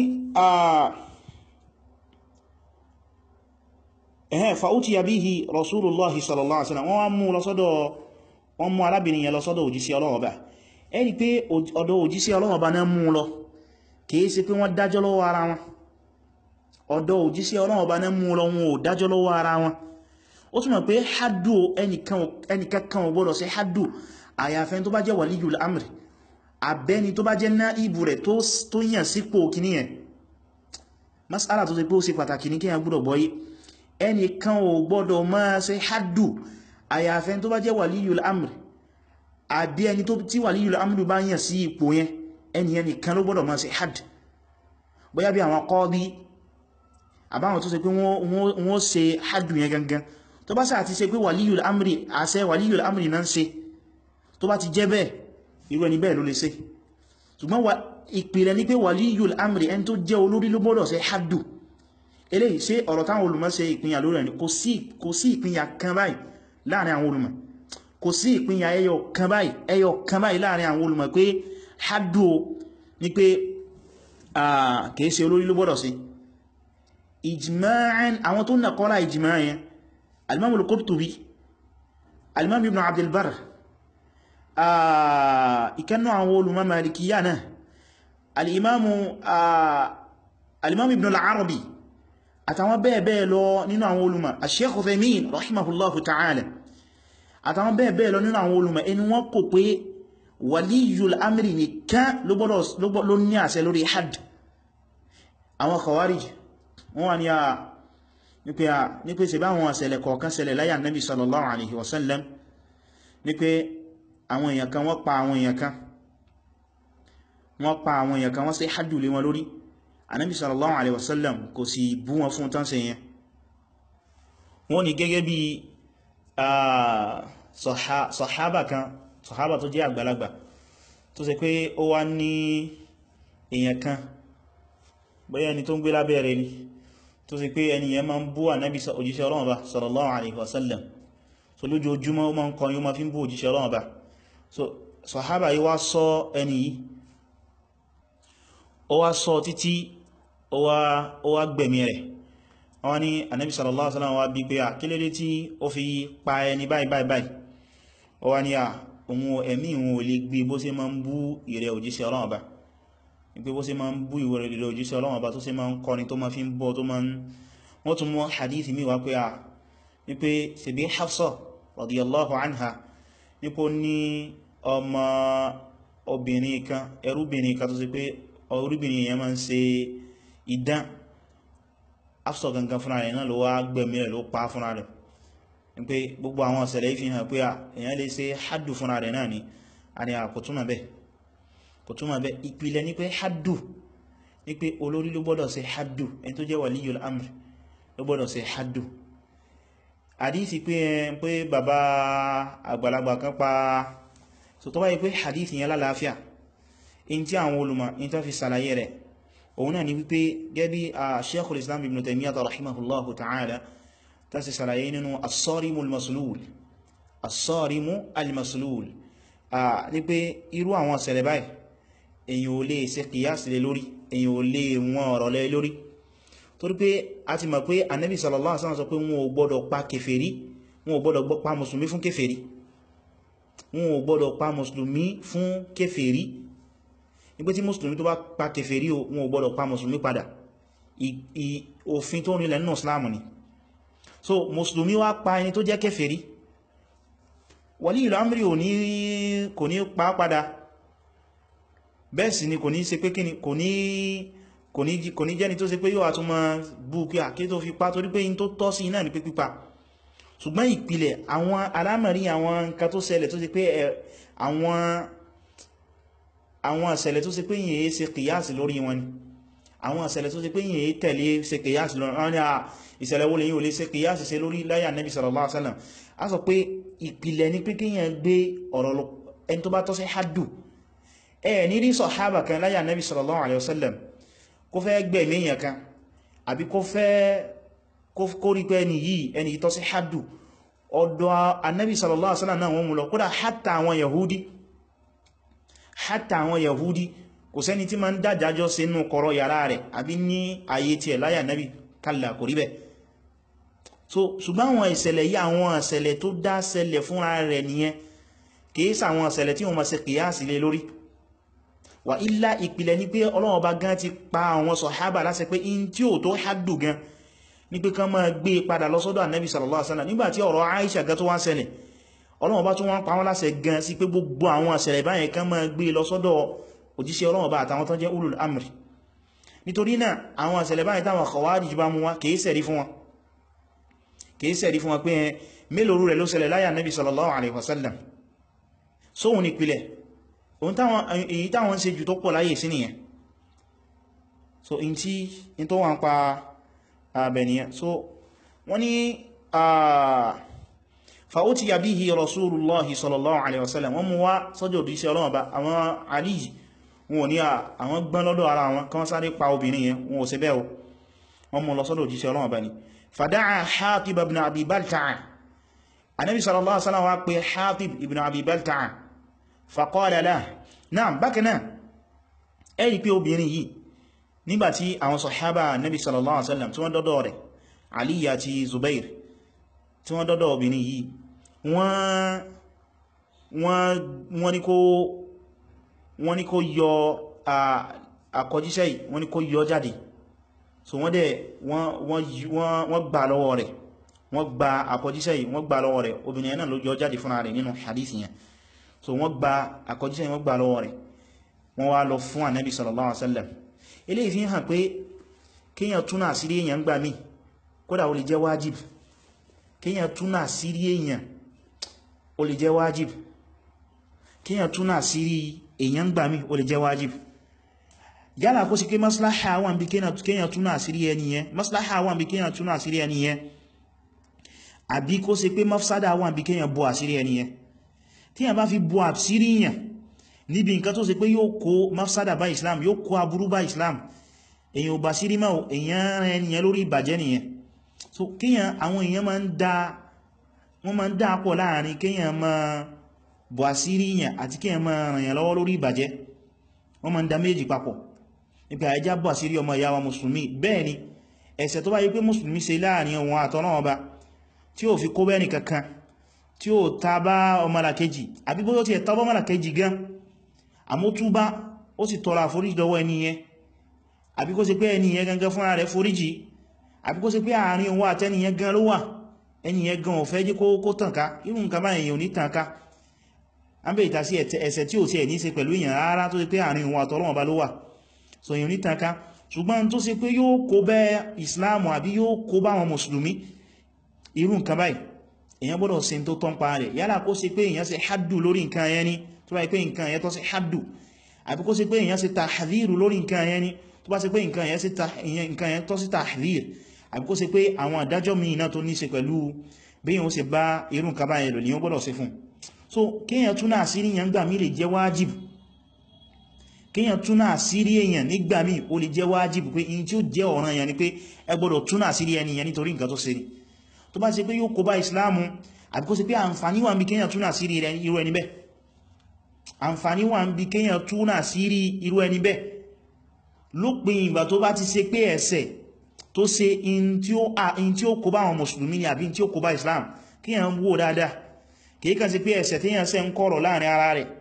ẹ̀hẹ́ fa'utiya bihi rasulullahi sallallahu alaihi wasallam wọ́n wá mú lọ́sọ́dọ̀ wọ́n mú arábìnrin yẹn lọ́sọ́dọ̀ òjíṣẹ́ Ọlọ́run Ọba ẹni pé ọ̀dọ̀ òjíṣẹ́ Ọlọ́run Ọba náà mú lọ kìí ṣe pé wọ́n dájọ́ lọ́wọ́ ara wọn ọ̀dọ̀ òjíṣẹ́ Ọlọ́run Ọba náà mú lọ wọn ò dájọ́ lọ́wọ́ ara wọn ó túnmọ̀ pé haddu ẹnìkankan ò gbọ́dọ̀ ṣe haddu àyàfẹ́ tó bá jẹ́ waliyul amri abẹ́ni tó bá jẹ́ náìbù rẹ̀ tó yàn sípò kìíní yẹn mas'ala tó ṣe pé ó ṣe pàtàkì ní kíyàn gbọ́dọ̀ gbọ́yé ẹnìkan ò gbọ́dọ̀ máa ṣe haddu àyàfẹ́ tó bá jẹ́ waliyul amri àbí ẹni tó tí waliyul amri bá yàn sí ipò yẹn ẹni ẹni kan ló gbọ́dọ̀ máa ṣe hadd bóyá bí àwọn qadi àbáwọn tó ṣe pé wọ́n ṣe haddu yẹn gangan tó bá sáà ti ṣe pé waliyul amri àṣẹ waliyul amri náà ṣe tó bá ti jẹ́ bẹ́ẹ̀ irú ẹni bẹ́ẹ̀ ló lè ṣe ṣùgbọ́n ìpìlẹ̀ ní pé waliyul amri ẹni tó jẹ́ olórí ló gbọ́dọ̀ ṣe haddu eléyìí ṣe ọ̀rọ̀ táwọn olùmọ̀ ṣe ìpínyà lórí ẹni kò sí ìpínyà kan báyìí láàrin àwọn olùmọ̀ kò sí ìpínyà ẹyọ kan báyìí ẹyọ kan báyìí láàrin àwọn olùmọ̀ pé haddu ní pé kìí ṣe olórí ló gbọ́dọ̀ sí ijma'an àwọn tó nàkọ́lá ijma' yẹn al-imam al-Qurtubi al-imam ibn Abd al-Barr ìkannú àwọn olùmọ̀ malikiyya náà al-imam al-imam ibn al-Arabi àtàwọn bẹ́ẹ̀ bẹ́ẹ̀ lọ nínú àwọn olùmọ̀ al-Shaykh Uthaymin rahimahullahu ta'ala àtàwọn bẹ́ẹ̀ bẹ́ẹ̀ lọ nínú àwọn olùmọ̀ ẹni wọ́n kò pé waliyul amri nìkan ló ní àṣẹ lórí hadd àwọn khawarij wọ́n wà ní a nípe a nípe ṣe bá àwọn àṣẹlẹ̀ kọ̀ọ̀kan ṣẹlẹ̀ láyà nabi sallallahu alaihi wasallam nípe àwọn èèyàn kan wọ́n pa àwọn èèyàn kan wọ́n pa àwọn èèyàn kan wọ́n ṣe haddu lé wọn lórí anabi sallallahu alaihi wasallam kò sì bú wọn fún tán ṣe yẹn wọ́n ní gẹ́gẹ́ bí sọ̀hábà kan sọ̀hábà tó jẹ́ àgbàlagbà tó ṣe pé ó wá ní èèyàn kan bóyá ẹni tó ń gbé lábẹ́ rẹ̀ ni tó ṣe pé ẹni yẹn máa ń bú ànábì òjíṣẹ́ Ọlọ́run bá sallallahu alaihi wasallam so lójoojúmọ́ ó máa ń kọrin ó máa fi ń bú òjíṣẹ́ Ọlọ́run bá so sọ̀hábà yìí wá sọ ẹni yìí ó wá sọ títí ó wá gbẹ̀mí rẹ̀ wọ́n ní ànábì sallallahu alaihi wasallam wá bí pé à kí lédé tí ó fi pa ẹni báyìí báyìí báyìí ó wá ní à òun ẹ̀mí òun ò lè gbé bó ṣe máa ń bú ìrẹ̀ òjíṣẹ́ Ọlọ́run Ọba pé bó ṣe máa ń bú ìrẹ̀ òjíṣẹ́ Ọlọ́run Ọba tó ṣe máa ń kọrin tó máa fi ń bọ́ tó máa ń wọ́n tún mọ́ hadith mi wá pé à wípé ṣebí Hafsa radiyallahu anha nípo ní ọmọ obìnrin kan ẹrúbìnrin kan tó ṣe pé orúbìnrin yẹn máa ń ṣe idán Hafsa gangan fúnra rẹ̀ náà ló wá gbẹ̀mí rẹ̀ ló pa fúnra rẹ̀ pé gbogbo àwọn ọ̀sẹ̀lẹ̀ fi hàn pé èyàn lè ṣe haddu fúnra rẹ̀ náà ni a ni kò túnmà bẹ́ kò túnmà bẹ́ ìpìlẹ̀ ní pé haddu ní pé olórí ló gbọ́dọ̀ ṣe haddu ẹni tó jẹ́ waliyul amr ló gbọ́dọ̀ ṣe haddu hadisi pé pé bàbá àgbàlagbà kan pa so tó báyìí pé hadisi yẹn lálàáfíà in tí àwọn olùmọ̀ in tó fi sàlàyé rẹ̀ òun náà ni wípé gẹ́bí a sheikhul islam ibn taymiyyah rahimahullahu ta'ala tàṣì sàlàyé nínú as-sarimu al-maslul as-sarimu al-maslul a ní pé irú àwọn ṣẹlẹ̀ báyìí èyàn ò lè ṣe kìyàsí lé lórí èyàn ò lè wọn ọ̀rọ̀ lé lórí torí pé a ti mọ̀ pé Ànábì sallallahu alaihi wasallam sọ pé wọn ò gbọ́dọ̀ pa kèfèrí wọn ò gbọ́dọ̀ pa mùsùlùmí fún kèfèrí wọn ò gbọ́dọ̀ pa mùsùlùmí fún kèfèrí ní pé tí mùsùlùmí tó bá pa kèfèrí wọn ò gbọ́dọ̀ pa mùsùlùmí padà òfin tó nílẹ̀ nínú Islam ni so mùsùlùmí wá pa ẹni tó jẹ́ kèfèrí wàlí ìlú amri ò ní kò ní pa padà bẹ́ẹ̀ sì ni kò ní ṣe pé kíni kò ní kò ní jẹ́ni tó ṣe pé yóò àtúnmọ̀ bú kí àkí tó fi pa torí pé in tó tọ́ sí náà ni pé pípa ṣùgbọ́n ìpìlẹ̀ àwọn alámọ̀rí àwọn nǹkan tó ṣẹlẹ̀ tó ṣe pé àwọn àwọn ìṣẹ̀lẹ̀ tó ṣe pé yìí ṣe kìyàsì lórí wọn ni àwọn ìṣẹ̀lẹ̀ tó ṣe pé yìí tẹ̀lé ṣe kìyàsì lórí wọn ni ìṣẹ̀lẹ̀ wo lè yíò lè ṣe kìyàsì ṣe lórí láyà nẹ́bí sallallahu alaihi wasallam a sọ pé ìpìlẹ̀ ní pé kíyàn gbé ọ̀rọ̀ lọ ẹni tó bá tọ́ sí haddu ẹ ní rí sọ̀hábà kan láyà nẹ́bí sallallahu alaihi wasallam kó fẹ́ gbẹ̀mí èèyàn kan àbí kó fẹ́ kó rí pé ẹni yìí ẹni tọ́ sí haddu ọ̀dọ̀ anẹ́bí sallallahu alaihi wasallam náà wọ́n mú lọ kódà hátà àwọn yahudi hátà àwọn yahudi kò sẹ́ni tí ma ń dájájọ́ sínú kọ̀rọ̀ yàrá rẹ̀ àbí ní ayé tí ẹ̀ láyà nẹ́bí kalla kò rí bẹ́ẹ̀ so ṣùgbọ́n àwọn ìṣẹ̀lẹ̀ yí àwọn ìṣẹ̀lẹ̀ tó dá ṣẹlẹ̀ fúnra rẹ̀ nìyẹn kìí sàwọn ìṣẹ̀lẹ̀ tí wọ́n ma ṣe kìyàsí lé lórí wà ilá ìpìlẹ̀ ní pé Ọlọ́run Ọba gan ti pa àwọn sọ̀hábà láṣẹ pé in tí ò tó hádù gan ní pé kán máa gbé padà lọ sọ́dọ̀ Ànábì sallallahu alaihi wasallam nígbàtí ọ̀rọ̀ Aisha gan tó wá ń ṣẹlẹ̀ Ọlọ́run Ọba tó wọ́n pa wọ́n láṣẹ gan sí pé gbogbo àwọn ìṣẹ̀lẹ̀ báyẹn kán máa gbé lọ sọ́dọ̀ òjíṣẹ́ Ọlọ́run Ọba àtàwọn tó jẹ́ ulul amri nítorí náà àwọn ìṣẹ̀lẹ̀ báyẹn táwọn Khawarij bá mú wá kìí sẹ̀rí fún wọn kìí sẹ̀rí fún wọn pé mélòó rẹ̀ ló ṣẹlẹ̀ láyà Nabi sallallahu alaihi wasallam sóhun ìpìlẹ̀ èyí táwọn ṣe jù tó pọ̀ láyé sí nìyẹn so in tí in tó wọ́n pa àbẹ̀nìyàn so wọ́n ni fa'utiya bihi rasulullahi sallallahu alaihi wasallam wọ́n mú wá sọ́jọ́ òdíṣẹ́ ọlọ́wọ́ bá àwọn aliyi wọn ni àwọn gbọ́n lọ́dọ̀ ara wọn kan sáré pa obìnrin yẹn wọn ò ṣe bẹ́ẹ̀ wọ́n mú lọ sọ́dọ̀ òdíṣẹ́ ọlọ́wọ́ bá ni فدعا حاطب ابن أبي بلتع النبي صلى الله عليه وسلم وقال حاطب ابن أبي بلتع فقال له نعم بكنا ẹ̀rí pé obìnrin yìí nígbàtí àwọn sọ̀hábà nabi sallallahu alaihi wasallam tí wọ́n dọ́dọ̀ rẹ̀ Ali àti Zubair tí wọ́n dọ́dọ̀ obìnrin yìí wọ́n ní kó yọ àkọjíṣẹ́ yìí wọ́n ní kó yọ jáde so wọ́n dẹ̀ wọ́n gbà lọ́wọ́ rẹ̀ wọ́n gba àkọjíṣẹ́ yìí wọ́n gbà lọ́wọ́ rẹ̀ obìnrin náà ló yọ jáde fúnra rẹ̀ nínú hadith yẹn so wọ́n gba àkọjíṣẹ́ yìí wọ́n gbà lọ́wọ́ rẹ̀ wọ́n wá lọ fún ànábì sallallahu alaihi wasallam eléyìí fi hàn pé kíyàn túnà àsírí èyàn gbà mí kódà ó lè jẹ́ wájib kíyàn túnà àsírí èyàn ó lè jẹ́ wájib kíyàn túnà àsírí èyàn gbà mí ó lè jẹ́ wájib yálà kó sí pé maslaha wà bí kíyàn túnà àsírí ẹni yẹn maslaha wà bí kíyàn túnà àsírí ẹni yẹn àbí kó sí pé mafsada wà bí kíyàn bọ́ àsírí ẹni yẹn tí yàn bá fi bọ́ àsírí yàn níbi nǹkan tó ṣe pé yóò kó mafsada bá islam yóò kó aburú bá islam èyàn ò bá sí rí máa èyàn rẹ̀ ènìyàn lórí ìbàjẹ́ nìyẹn so kíyàn àwọn èyàn máa ń dá wọ́n máa ń dá pọ̀ láàrin kíyàn máa bọ̀ àsírí yàn àti kíyàn máa ràn yàn lọ́wọ́ lórí ìbàjẹ́ wọ́n máa ń dá méjì papọ̀ nípa ẹjá bọ̀ àsírí ọmọ ìyá wa mùsùlùmí bẹ́ẹ̀ ni ẹ̀ṣẹ̀ tó bá yí pé mùsùlùmí ṣe láàrin wọn àtọ́nà ọba tí ó fi kó bẹ́ẹ̀ nìkankan tí ó ta bá ọmọlàkejì àbí bóyá ti ẹ̀ ta bá ọmọlàkejì gan àmótúbá ó sì tọrọ àforíjì lọ́wọ́ ẹni yẹn àbí kó ṣe pé ẹni yẹn gangan fúnra rẹ̀ foríjì àbí kó ṣe pé àárín òun àtẹni yẹn gan ló wà ẹni yẹn gan ò fẹ́ jẹ́ kó tànká irú nǹkan bá èyàn ò ní tànká a ń bẹ̀ ìta sí ẹ̀ṣẹ̀ tí ò sí ẹ̀ ní ṣe pẹ̀lú èyàn rárá tó ṣe pé àárín òun àtọ́lọ́wọ́ bá ló wà so èyàn ò ní tànká ṣùgbọ́n tó ṣe pé yóò kó bẹ́ Islam àbí yóò kó bá wọn mùsùlùmí irú nǹkan báyìí èyàn gbọ́dọ̀ ṣe tó tán pa rẹ̀ yálà kó ṣe pé èyàn ṣe haddu lórí nǹkan yẹn ni tó bá pé nǹkan yẹn tó ṣe haddu àbí kó ṣe pé èyàn ṣe tahdhiru lórí nǹkan yẹn ni tó bá ṣe pé nǹkan yẹn tó sí tahdhir àbí kó ṣe pé àwọn àdájọ́ mi iná tó ní ṣe pẹ̀lú bí yíò ṣe bá irú nǹkan bá ẹlò ní ó gbọ́dọ̀ ṣe fún so kíyàn túnà àsírí yẹn gbà mí lè jẹ́ wájib kíyàn túnà àsírí èyàn nígbà mí ó lè jẹ́ wájib pé in tí ó jẹ́ ọ̀ràn yẹn ni pé ẹ gbọ́dọ̀ túnà àsírí ẹni yẹn nítorí nǹkan tó ṣe ni tó bá ṣe pé yóò kó bá ìsìláàmù àbí kó ṣe pé àǹfààní wà ń bí kíyàn túnà àsírí irú ẹni bẹ́ẹ̀ àǹfààní wà ń bí kíyàn túnà àsírí irú ẹni bẹ́ẹ̀ lópin ìgbà tó bá ti ṣe pé ẹ̀ṣẹ̀ tó ṣe in tí ó kó bá àwọn mùsùlùmí ni àbí in tí ó kó bá islam kí yàn wò dáadáa kìí kàn sí pé ẹ̀ṣẹ̀ tí yàn ṣe ń kọ̀rọ̀ láàrin ara rẹ̀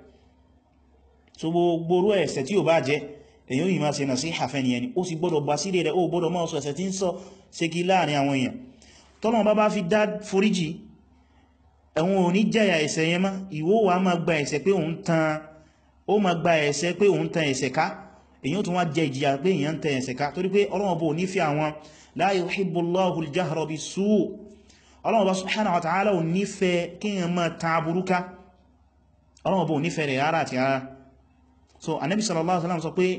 so gbogbo ẹ̀ṣẹ̀ tí ó bá jẹ́ èyàn yìí máa ṣe nà sí àfẹ́ nìyẹn ni ó sì gbọ́dọ̀ bá sílé rẹ̀ ó gbọ́dọ̀ máa sọ ẹ̀ṣẹ̀ tí ń sọ ṣe kí láàrin àwọn èèyàn tọ́nà bá bá fi dá foríjì ẹ̀wọ̀n ò ní jẹ́yà ẹ̀ṣẹ̀ yẹn má ìwọ wà máa gba ẹ̀ṣẹ̀ pé òun tan ó máa gba ẹ̀ṣẹ̀ pé òun tan ẹ̀ṣẹ̀ ká èyàn tún wá jẹ ìjìyà pé èyàn tẹ ẹ̀ṣẹ̀ ká torí pé Ọlọ́run bó ní fi àwọn la yuhibbullahu al-jahra bis-suu' Ọlọ́run bá subhanahu wa ta'ala ò nífẹ́ kí èyàn máa ta burúká Ọlọ́run bó nífẹ́ rẹ̀ rárá àti rárá so Ànábì sallallahu alaihi wasallam sọ pé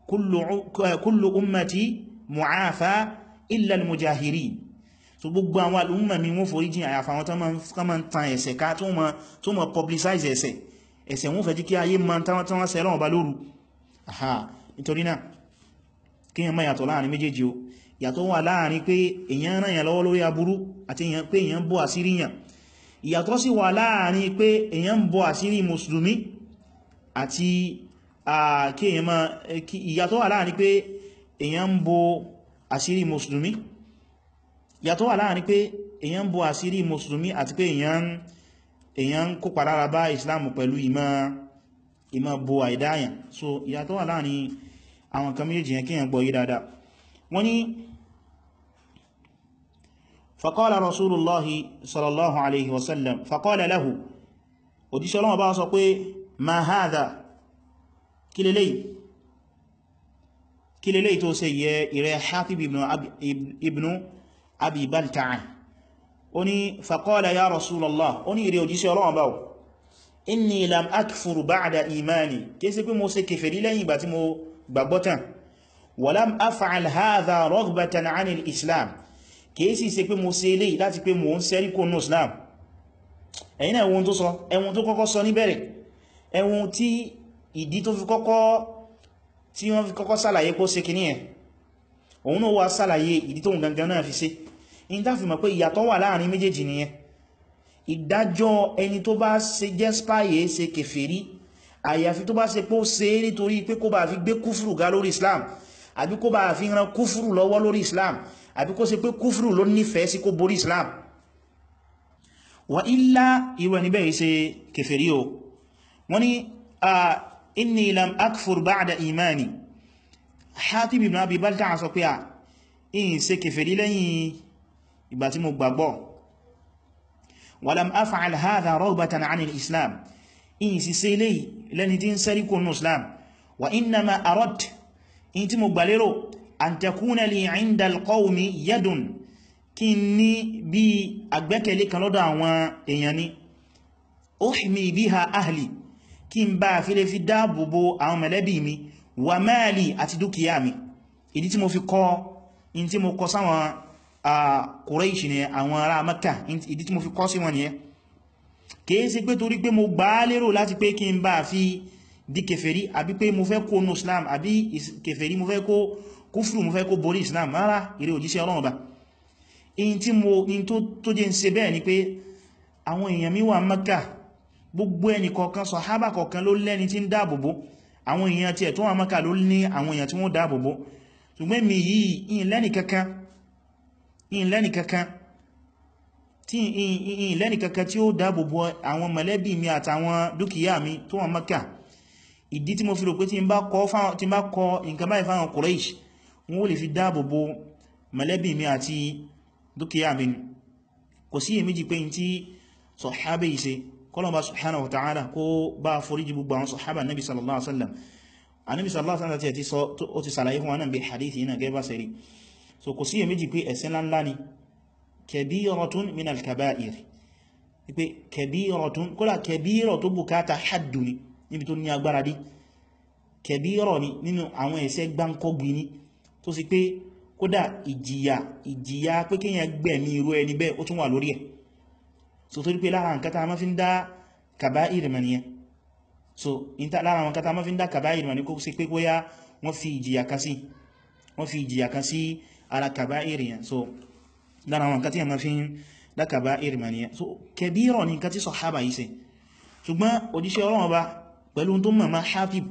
kullu ummati mu'afa illa al-mujahirin so gbogbo àwọn al'umma mi wọ́n forí jìn àyàfà wọn tó máa ń tan ẹ̀ṣẹ̀ ká tó máa publicize ẹ̀ṣẹ̀ ẹ̀ṣẹ̀ wọ́n fẹ́ jí kí ayé máa tán wọ́n sẹ́ Ọlọ́run bá lóru aha nítorí náà kí yẹn má yàtọ̀ láàrin méjèèjì o ìyàtọ̀ wà láàrin pé èyàn ràn yàn lọ́wọ́ lórí aburú àti pé èyàn bọ́ àsírí yàn ìyàtọ̀ sì wà láàrin pé èyàn bọ́ àsírí mùsùlùmí àti kí èyàn má ìyàtọ̀ wà láàrin pé èyàn bọ́ àsírí mùsùlùmí ìyàtọ̀ wà láàrin pé èyàn bọ́ àsírí mùsùlùmí àti pé èyàn kópa lára bá Islam pẹ̀lú ìmọ̀ ìmọ̀ bo àìdáyàn so ìyàtọ̀ wà láàrin àwọn kan méjì yẹn kíyàn gbọ́ yí dáadáa wọ́n ni faqala rasulullahi sallallahu alaihi wasallam faqala lahu òjíṣẹ́ Ọlọ́run bá sọ pé ma hadha kí lélẹ́yìí tó ṣe yẹ ìrẹ́ Hatib ibn abi balta'a ó ní faqala ya rasulallah ó ní ìrẹ́ òjíṣẹ́ Ọlọ́run báwọ̀ inni lam akfur ba'da imani kéèsí pé mo ṣe kèfèrí lẹ́yìn ìgbà tí mo gbàgbọ́tàn wa lam af'al hadha raghbatan 'anil islam kéèsí ṣe pé mo ṣe eléyìí láti pé mo ń sẹ́rí kó nù islam ẹ̀yin náà ẹwọ́n tó sọ ẹwọ́n tó kọ́kọ́ sọ níbẹ̀rẹ̀ ẹwọ́n tí ìdí tó fi kọ́kọ́ tí wọ́n fi kọ́kọ́ sàlàyé kó ṣe kìíní ẹ̀ òun náà wá sàlàyé ìdí tó ń gangan náà fi ṣe in tá fi mọ̀ pé ìyàtọ̀ wà láàrin méjèèjì nìyẹn ìdájọ́ ẹni tó bá ṣe jẹ́ spáyé ṣe kèfèrí àyàfi tó bá ṣe pó ṣe nítorí pé kó bá fi gbé kúfùrù ga lórí islam àbí kó bá fi ran kúfùrù lọ́wọ́ lórí islam àbí kó ṣe pé kúfùrù ló nífẹ̀ẹ́ sí kó borí islam wa illa irú ẹni bẹ́ẹ̀ ṣe kèfèrí o wọ́n ni a inni lam akfur ba'da imani Hatib ibn Abi Balta'a sọ pé a in ṣe kèfèrí lẹ́yìn ìgbà tí mo gbàgbọ́ walam af'al hadha raghbatan 'an al-islam in si se lẹ́yìn lẹ́ni tí ń sẹ́rí kó nù islam wa innama arad in tí mo gbàlérò an takuna li 'inda al-qawmi yadun kí ní bí agbẹ́kẹ̀lé kan lọ́dọ̀ àwọn èèyàn ni uhmi biha ahli kí n bá fi lè fi dáàbòbò àwọn mẹ̀lẹ́bí mi wà mali àti dúkìá mi ìdí tí mo fi kọ́ in tí mo kọ́ sáwọn Quraysh ni àwọn ará Makkah ìdí tí mo fi kọ́ sí wọn nìyẹn kìí sí pé torí pé mo gbà á lérò láti pé kí n bá fi di kèfèrí àbí pé mo fẹ́ kó nù Islam àbí kèfèrí mo fẹ́ kó kúfùrù mo fẹ́ kó borí Islam rárá ìrẹ́ òjíṣẹ́ Ọlọ́run ba in tí mo in tó tó jẹ́ ń ṣe bẹ́ẹ̀ ni pé àwọn èèyàn mi wà Makkah gbogbo ẹni kọ̀ọ̀kan sàhábà kọ̀ọ̀kan ló lẹ́ni tí ń dáàbòbò àwọn èèyàn tí ẹ̀ tó wà Makkah ló ní àwọn èèyàn tí wọ́n dáàbòbò ṣùgbọ́n mi yìí in lẹ́ni kankan in lẹ́ni kankan tí in lẹ́ni kankan tí ó dáàbòbò àwọn mọ̀lẹ́bí mi àtàwọn dúkìá mi tó wà Makkah ìdí tí mo fi rò pé tí n bá kọ nǹkan báyìí fáwọn Quraysh wọ́n ó lè fi dáàbòbò mọ̀lẹ́bí mi àti dúkìá mi kò sí èméjì pé tí sọ̀hábẹ̀ ìse kọlọ̀bá subhanahu wa ta'ala kó bá foríjì gbogbo àwọn sọ̀hábà nabi sallallahu alaihi wasallam anabi sallallahu alaihi wasallam ti sọ ó ti sàlàyé fún wa náà bí hadithi yana gẹ́bà sẹ́rí so kò sí èméjì pé ẹ̀ṣẹ̀ ńlá ni kabiratun min al-kaba'ir pé kabiratun kódà kabira tó bùkátà haddu ni níbi tó ní agbára dé kabira ni nínú àwọn ẹ̀ṣẹ̀ gbáǹkọ́gbì ni tó sì pé kódà ìjìyà ìjìyà pé kíyàn gbẹ̀mí irú ẹni bẹ́ẹ̀ ó tún wà lórí ẹ̀ so tó rí pé lára nǹkan tá ma fi ń dá kàbáìrì mọ̀ nìyẹn so lára àwọn nǹkan tá ma fi ń dá kàbáìrì mọ̀ ní kó sí pé bóyá wọ́n fi ìjìyà kan sí wọ́n fi ìjìyà kan sí ara kàbáìrì yẹn so lára àwọn nǹkan tí a ma fi ń dá kàbáìrì mọ̀ nìyẹn so kẹbírọ̀ ní nǹkan tí sàhábà yìí ṣe ṣùgbọ́n òjíṣẹ́ Ọlọ́run Ọba pẹ̀lú tó mọ̀ máa Hatib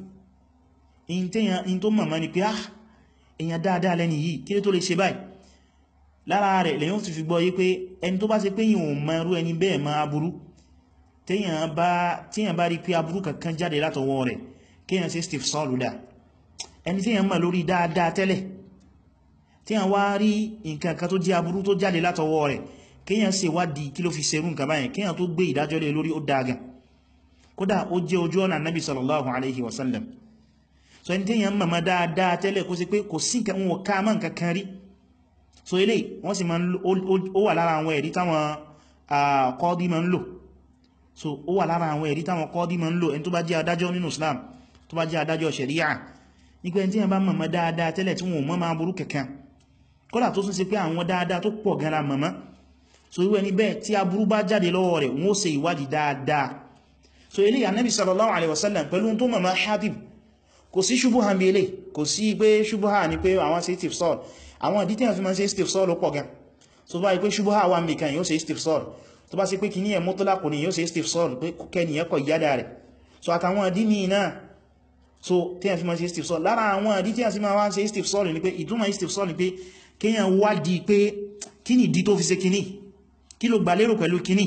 in tó mọ̀ máa ni pé ah èyàn dáadáa lẹ́ni yìí kí ló tó lè ṣe báyìí lára rẹ̀ lẹ́yìn ti fi gbọ́ yí pé ẹni tó bá ṣe pé yíò mọ irú ẹni bẹ́ẹ̀ ma aburú tíyàn bá rí pé aburú kankan jáde látọwọ́ rẹ̀ kíyàn sí steve sọ́lùdá ẹni tíyàn mọ̀ lórí dáadáa tẹ́lẹ̀ tíyàn wá rí nǹkan kan tó jẹ́ aburú tó jáde látọwọ́ rẹ̀ kíyàn ṣe wádìí kí ló fi ṣerú nǹkan báyìí kíyàn tó gbé ìdájọ́ lé lórí ó dáagan kódà ó jẹ́ ojú ọ̀nà nabi sallallahu alaihi wasallam so ẹni tíyàn mọ̀ dáadáa tẹ́lẹ̀ kó sí pé kò sí nǹkan wọn ká mọ́ nǹkan kan rí so ilé wọ́n sì ma ń ó wà lára àwọn ẹ̀rí táwọn kọ́dí ma ń lò so ó wà lára àwọn ẹ̀rí táwọn kọ́dí ma ń lò ẹni tó bá jẹ́ adájọ́ nínú Islam tó bá jẹ́ adájọ́ ṣẹ̀ríà nípa ẹni tí wọ́n bá mọ̀mọ́ dáadáa tẹ́lẹ̀ tí wọ́n mọ́ máa burú kẹ̀kẹ́ kọ́lá tó tún sí pé àwọn dáadáa tó pọ̀ gan la mọ̀mọ́ so irú ẹni bẹ́ẹ̀ tí aburú bá jáde lọ́wọ́ rẹ̀ wọ́n ó ṣe ìwádìí dáadáa so ilé Ànábì sallallahu alaihi wasallam pẹ̀lú tó mọ̀mọ́ Hatib kò sí ṣubuhan bí ilé kò sí pé ṣubuhan ni pé àwọn sí tif sọ́ọ̀lù àwọn ìdí tí wọ́n fi máa ṣe steve sọ́ọ̀lù pọ̀ gan so bá ipé ṣubú àwà mìkan yóò ṣe steve sọ́ọ̀lù tó bá sí pé kìí ẹ̀ mọ́tọ́lá kò ní yóò ṣe steve sọ́ọ̀lù pé kẹni ẹ̀kọ́ ìyádà rẹ̀ so àtàwọn ìdí ní náà so tí wọ́n fi máa ṣe steve sọ́ọ̀lù lára àwọn ìdí tí wọ́n fi máa ṣe steve sọ́ọ̀lù ni pé ìtumọ̀ steve sọ́ọ̀lù ni pé kíyàn wádìí pé kí ni ìdí tó fi ṣe kíní kí ló gbà lérò pẹ̀lú kíní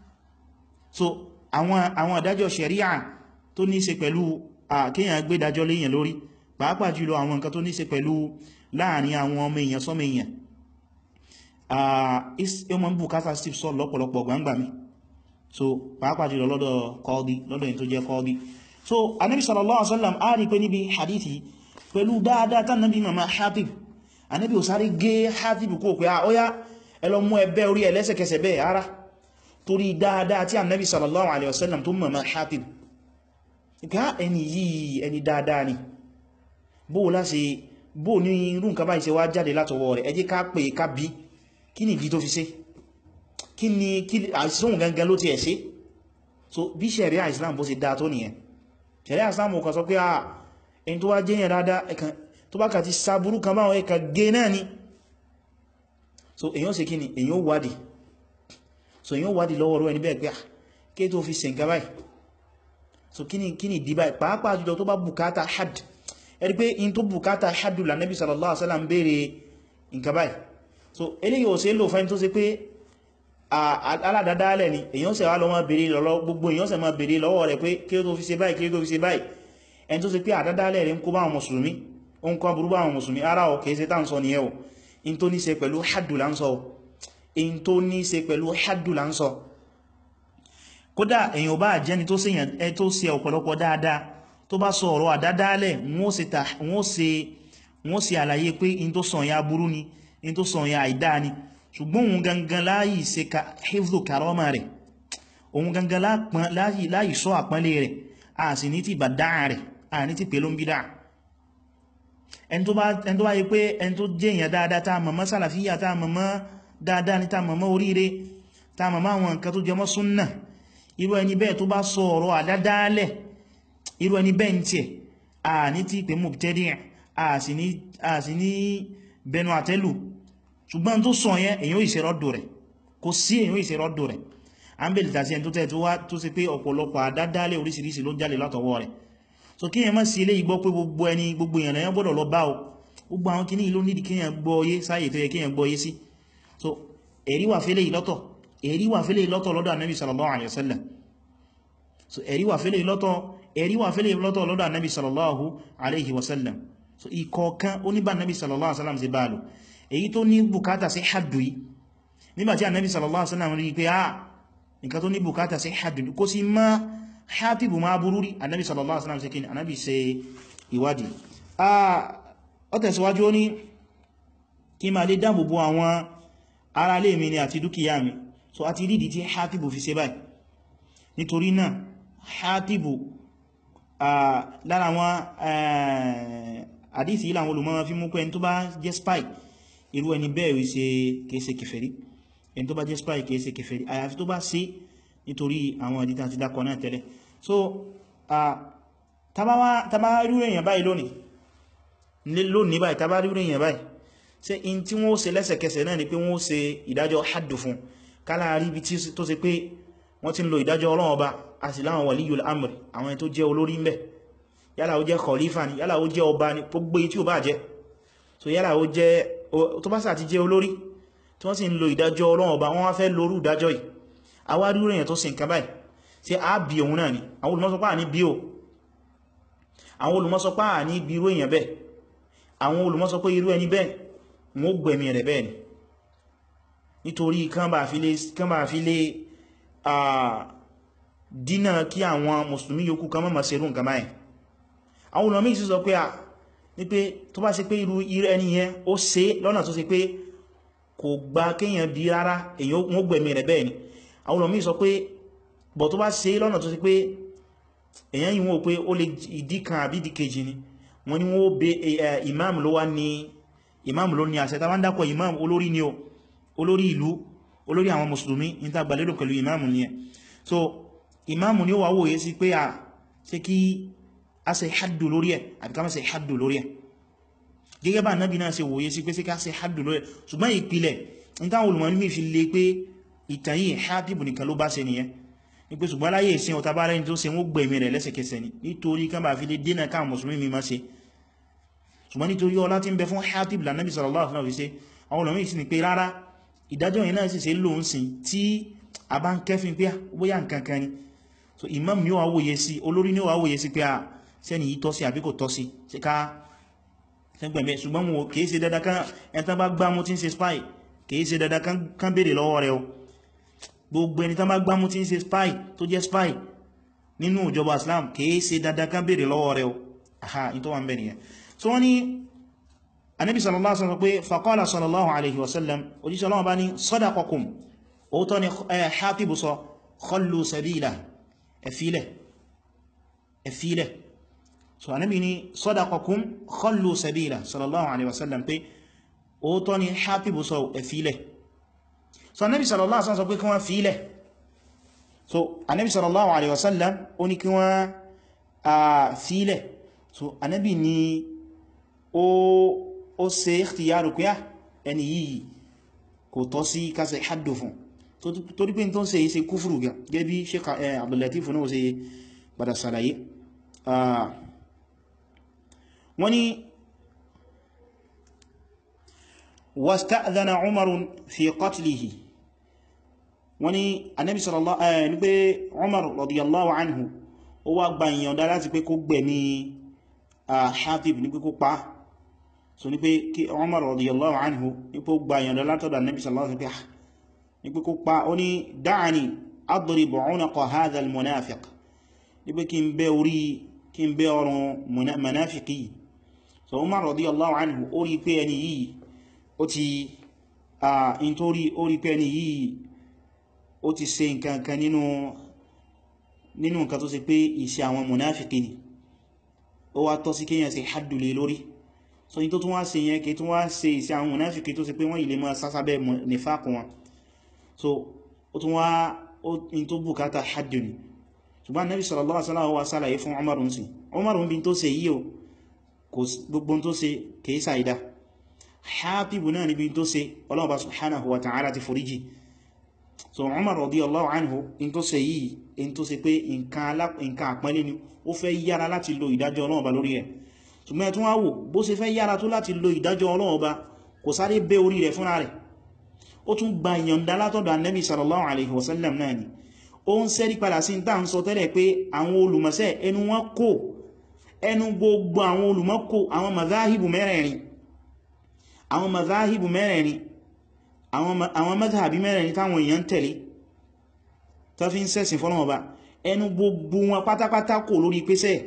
so àwọn àwọn ìdájọ́ ṣẹ̀ríà tó ní ṣe pẹ̀lú kíyàn gbé ìdájọ́ léyàn lórí pàápàá jùlọ àwọn nǹkan tó ní ṣe pẹ̀lú láàrin àwọn ọmọ èèyàn sọmọ èèyàn ọmọ bukata steve sọ lọ́pọ̀lọpọ̀ gbangba mi so pàápàá jùlọ lọ́dọ̀ kọ́ọ̀dí lọ́dọ̀ èyí tó jẹ́ kọ́ọ̀dí so anábi sallallahu alaihi wasallam a rí pé níbi hadithi pẹ̀lú dáadáa tán nábi mama Hatib anábi ò sáré gé Hatib kó pé a óyá ẹlọ mú ẹbẹ́ orí ẹlẹ́sẹ̀kẹsẹ̀ bẹ́ẹ̀ ara torí dáadáa tí anábi sallallahu alaihi wasallam tó mama Hatib ìpá ẹni yìí ẹni dáadáa ni bóò láti bó ní irú nǹkan báyìí ṣe wá jáde látọwọ́ rẹ̀ ẹ jẹ́ ká pè ká bí kí ni ìdí tó fi ṣe kí ni àìsíhùn gangan ló ti ẹ̀ ṣe so bí ṣẹ̀ríà Islam bó ṣe dá tó nìyẹn ṣẹ̀ríà Islam kan sọ pé à ẹni tó wá jẹ́yàn dáadáa ẹ̀kan tó bá kà ti sàbúrú kan báwọn ẹ̀ka gé náà ni so èyàn ṣe kí ni èyàn wádìí so èyàn wádìí lọ́wọ́ rẹ̀ ẹni bẹ́ẹ̀ pé à kí tó fi ṣe nǹkan báyìí so kí ni kí ni ìdí báyìí pàápàá jùlọ tó bá bùkátà had ẹ̀rí pé in tó bùkátà haddula nabi sallallahu alaihi wasallam bèèrè nǹkan báyìí so eléyìí ò sí lò fẹ́ tó sí pé aládádálẹ̀ ni èyàn ṣe wá lọ máa bèèrè lọ́wọ́ gbogbo èyàn ṣe máa bèèrè lọ́wọ́ rẹ̀ pé kí ó tó fi ṣe báyìí kí ó tó fi ṣe báyìí ẹni tó sí pé àdádálẹ̀ rẹ̀ ń kó bá àwọn mùsùlùmí ó ń kọ́ burú bá àwọn mùsùlùmí ara ọ̀ kìí ṣe tá ń sọ nìyẹn o in tó ní ṣe pẹ̀lú haddula ń sọ in tó ní ṣe pẹ̀lú haddula ń sọ kódà èyàn bá jẹ́ni tó ṣe ọ̀pọ̀lọpọ̀ dáadáa tó bá sọ ọ̀rọ̀ àdádálẹ̀ wọ́n ṣe wọ́n sì àlàyé pé in tó sọ ya burú ni in tó sọ ya àìdá ni ṣùgbọ́n òun gangan láyìí ṣe ka hifdhu karama rẹ̀ òun gangan láyìí sọ àpọ́nlé rẹ̀ a sì ní ti bàdá rẹ̀ a ní ti pèlú ń bídá ẹni tó bá yí pé ẹni tó jẹ́ èèyàn dáadáa tá mọ̀mọ́ sàlàfíyà tá mọ̀mọ́ dáadáa ní tá mọ̀mọ́ oríire tá mọ̀mọ́ àwọn nǹkan tó jẹmọ́ súnnà irú ẹni bẹ́ẹ̀ tó bá sọ ọ̀rọ̀ àdádálẹ̀ irú ẹni bẹ́ẹ̀ ń tiẹ̀ a ní ti pè mubtadi' a sì ní bẹnu àtẹ́lù ṣùgbọ́n tó sọ yẹn èyàn ìṣẹ́ rọ́dù rẹ̀ kò sí èyàn ìṣẹ́ rọ́dù rẹ̀ a ń bèèrè tàbí ẹni tó tẹ́ tó wá tó sì pé ọ̀pọ̀lọpọ̀ àdádálẹ̀ oríṣiríṣi ló jáde látọwọ́ rẹ̀ so kí èyàn má sí ilé ìgbọ́ pé gbogbo ẹni gbogbo èyàn lẹ́yàn gbọ́dọ̀ lọ bá o gbogbo àwọn kìíní ló nídi kíyàn gbọ́ yé sáyè tó yẹ kíyàn gbọ́ yé sí so ẹ̀rí wà fẹ́lẹ̀ ìlọ́tọ̀ ẹ̀rí wà fẹ́lẹ̀ ìlọ́tọ̀ lọ́dọ̀ Ànábì sallallahu alaihi wasallam so ẹ̀rí wà fẹ́lẹ̀ ìlọ́tọ̀ ẹ̀rí wà fẹ́lẹ̀ ìlọ́tọ̀ lọ́dọ̀ Ànábì sallallahu alaihi wasallam so ìkọ̀ọ̀kan oníbà Ànábì sallallahu alaihi wasallam sí bá lò èyí tó ní bùkátà sí haddu yìí nígbàtí Ànábì sallallahu alaihi wasallam rí pé ah nǹkan tó ní bùkátà sí haddu kó sí má hátìbù máa burú rí Ànábì sallallahu alaihi wasallam sí kí ni Ànábì ṣe ìwádìí ó tẹ̀síwájú ó ní kí ma lè dáàbòbò àwọn ará lè mi ni àti dúkìá mi so a ti rídi tí hátìbù fi ṣe báyìí nítorí náà hátìbù lára wọn àdísì ìlànà olùmọ́ fi mú pé ẹni tó bá jẹ́ spy irú ẹni bẹ́ẹ̀ ṣe kèése kèfèrí ẹni tó bá jẹ́ spy kèése kèfèrí àyàfi tó bá ṣe nítorí àwọn àdíta àti dákọ̀ náà tẹ́lẹ̀ so tàbá rí èèyàn báyìí lónìí lónìí báyìí tàbá rí èèyàn báyìí ṣe in tí wọ́n ṣe lẹ́sẹ̀kẹsẹ̀ náà ni pé wọ́n ṣe ìdájọ́ haddu fún kálá rí bí tó ṣe pé wọ́n ti ń lo ìdájọ́ Ọlọ́run Ọba àti láwọn waliyul amr àwọn ẹni tó jẹ́ olórí ń bẹ̀ yálà ó jẹ́ khalifa ni yálà ó jẹ́ ọba ni gbogbo tí ó bá jẹ́ so yálà ó jẹ́ tó bá sà ti jẹ́ olórí tí wọ́n sì ń lo ìdájọ́ Ọlọ́run Ọba wọ́n wá fẹ́ lórú ìdájọ́ yìí àwárí èèyàn tó sì nǹkan báyìí tí a bí òun náà ni àwọn olùmọ́sọpá ní bí o àwọn olùmọ́sọpá ní bí irú èèyàn bẹ́ẹ̀ àwọn olùmọ́sọpá irú ẹni bẹ́ẹ̀ wọ́n gbẹ̀mí rẹ̀ bẹ́ẹ̀ ni nítorí kán bá fi lè dínà kí àwọn mùsùlùmí yòókù kan mọ́mọ̀ ṣerú nǹkan báyìí àwọn olùmọ́ sì sọ pé à ní pé tó bá ṣe pé irú ẹni yẹn ó ṣe lọ́nà tó ṣe pé kò gba kéèyàn bí rárá èyàn wọ́n gbẹ̀mí rẹ̀ bẹ́ẹ̀ ni àwọn olùmí sọ pé bọ̀ tó bá ṣe lọ́nà tó ṣe pé èyàn yìí wọ́n pé ó lè ìdí kan àbí ìdí kejì ni wọ́n ní wọ́n bẹ imam ló wá ní imam ló ní àṣẹ tàbí dákọ̀ imam olórí ni o olórí ìlú olórí àwọn mùsùlùmí ní tá gbàlérò pẹ̀lú imam ni ẹ so imam ni ó wà wòye sí pé a ṣe kí a ṣe haddu lórí ẹ̀ àbí ká má ṣe haddu lórí ẹ̀ gẹ́gẹ́ bá nábi náà ṣe wòye sí pé sí ká ṣe haddu lórí ẹ̀ ṣùgbọ́n ìpìlẹ̀ ní táwọn olùmọ̀ ní fi lè pé ìtàn yìí Hátìbù nìkan ló bá ṣe nìyẹn ní pé ṣùgbọ́n láyé ìsìn ọ̀tá bá rẹ̀ tó ṣe wọ́n gbẹ̀mí rẹ̀ lẹ́sẹ̀kẹsẹ̀ ni nítorí kan bá fi lè dínà káà mùsùlùmí mi má ṣe ṣùgbọ́n nítorí ọlá tí ń bẹ fún Hátìbù lànàbí sallallahu alaihi wasallam fi ṣe àwọn olùmọ̀ sì ni pé rárá ìdájọ́ yìí náà sì ṣe lóun sìn tí a bá ń kẹ́fin pé bóyá nǹkan kan ni so imam ni ó wá wòye sí olórí ni ó wá wòye sí pé a sẹ́ni yìí tọ́ sí àbí kò tọ́ sí ṣe ká ṣẹgbẹ̀mẹ́ ṣùgbọ́n wọn kìí ṣe dandan kan ẹntán bá gbámú tí ń ṣe spy kìí ṣe dandan kan béèrè lọ́wọ́ rẹ̀ o gbogbo ẹni tán bá gbámú tí ń ṣe spy tó jẹ́ spy nínú ìjọba Islam kìí ṣe dandan kan béèrè lọ́wọ́ rẹ̀ o aha in tó wà ń bẹ̀ nìyẹn so wọ́n ni anabi sallallahu alaihi wasallam pé faqala sallallahu alaihi wasallam òjíṣẹ́ ọlọ́wọ́ bá ní sadaqakum òótọ́ ni Hatibu sọ khallu sabila ẹ̀fílẹ̀ ẹ̀fílẹ̀ so anabi ni sadaqakum khallu sabila sallallahu alaihi wasallam pé òótọ́ ni Hatibu sọ ẹ̀fílẹ̀ so anabi sallallahu alaihi wasallam sọ pé kí wọ́n fílẹ̀ so anabi sallallahu alaihi wasallam ó ní kí wọ́n fílẹ̀ so anabi ni ó ṣe ikhtiyaru pé ẹni yìí kò tọ́ sí kásẹ̀ haddu fún torí pé tó ń ṣe iṣẹ́ kúfùrù gẹ́bí Sheikh Abdul Latif náà ṣe padà sàlàyé wọ́n ni wasta'dhana Umarun fi qatlihi wọ́n ni Ànábì sallallahu ní pé Umar radiyallahu anhu ó wá gba ìyànda láti pé kó gbẹ̀mí Hatib ní pé kó pa so ní pé kí Umar radiyallahu anhu ní pé ó gba ìyànda látọ̀dọ̀ Ànábì sallallahu alaihi wasallam ní pé kó pa ó ní da'ani adrib unaqa hadha al-munafiq ní pé kí n bẹ́ orí kí n bẹ́ ọrùn munafiki so Umar radiyallahu anhu ó rí pé ẹni yìí ó ti a in tó rí ó rí pé ẹni yìí ó ti ṣe nǹkan kan nínú nínú nǹkan tó ṣe pé ìṣe àwọn munafiki ni ó wá tọ́ sí kíyàn ṣe haddu lé lórí so in tó tún wá ṣe yẹn kí tún wá ṣe ìṣe àwọn munafiki tó ṣe pé wọ́n ilé máa sásábẹ́ nífàkù wọn so ó tún wá in tó bùkátà haddu ni ṣùgbọ́n nabi sallallahu alaihi wasallam wá sálàyé fún Umar ń sìn Umar ń bí tó ṣe yíò gbogbo tó ṣe kìí sàídá Hatibu náà níbi tó ṣe ọlọ́ọ̀bá subhanahu wa ta'ala ti foríjì so Umar radiyallahu anhu in tó ṣe yìí in tó ṣe pé nǹkan àpẹẹlẹ́ ni ó fẹ́ yára láti lo ìdájọ́ ọlọ́ọ̀bá lórí ẹ̀ ṣùgbọ́n ẹ̀tún wá wò bó ṣe fẹ́ yára tó láti lo ìdájọ́ ọlọ́ọ̀bá kò sáré bẹ́ orí rẹ̀ fúnra rẹ̀ ó tún gba ìyọ̀ǹda látọ̀dọ̀ annabi sallallahu alaihi wasallam náà ni ó ń sẹ́rí padà sí tá ń sọ tẹ́lẹ̀ pé àwọn olùmọ̀sẹ́ ẹnu wọn kò ẹnu gbogbo àwọn olùmọ́kò àwọn mazáhìbù mẹ́rẹ̀ẹ̀rin àwọn mazáhìbù mẹ́rẹ̀ẹ̀rin àwọn mazhabi mẹ́rẹ̀ẹ̀rin táwọn èèyàn tẹ̀lé tó fi ń sẹ́sìn fọ́nà ọba ẹnu gbogbo wọn pátápátá kò lórí pẹ́sẹ̀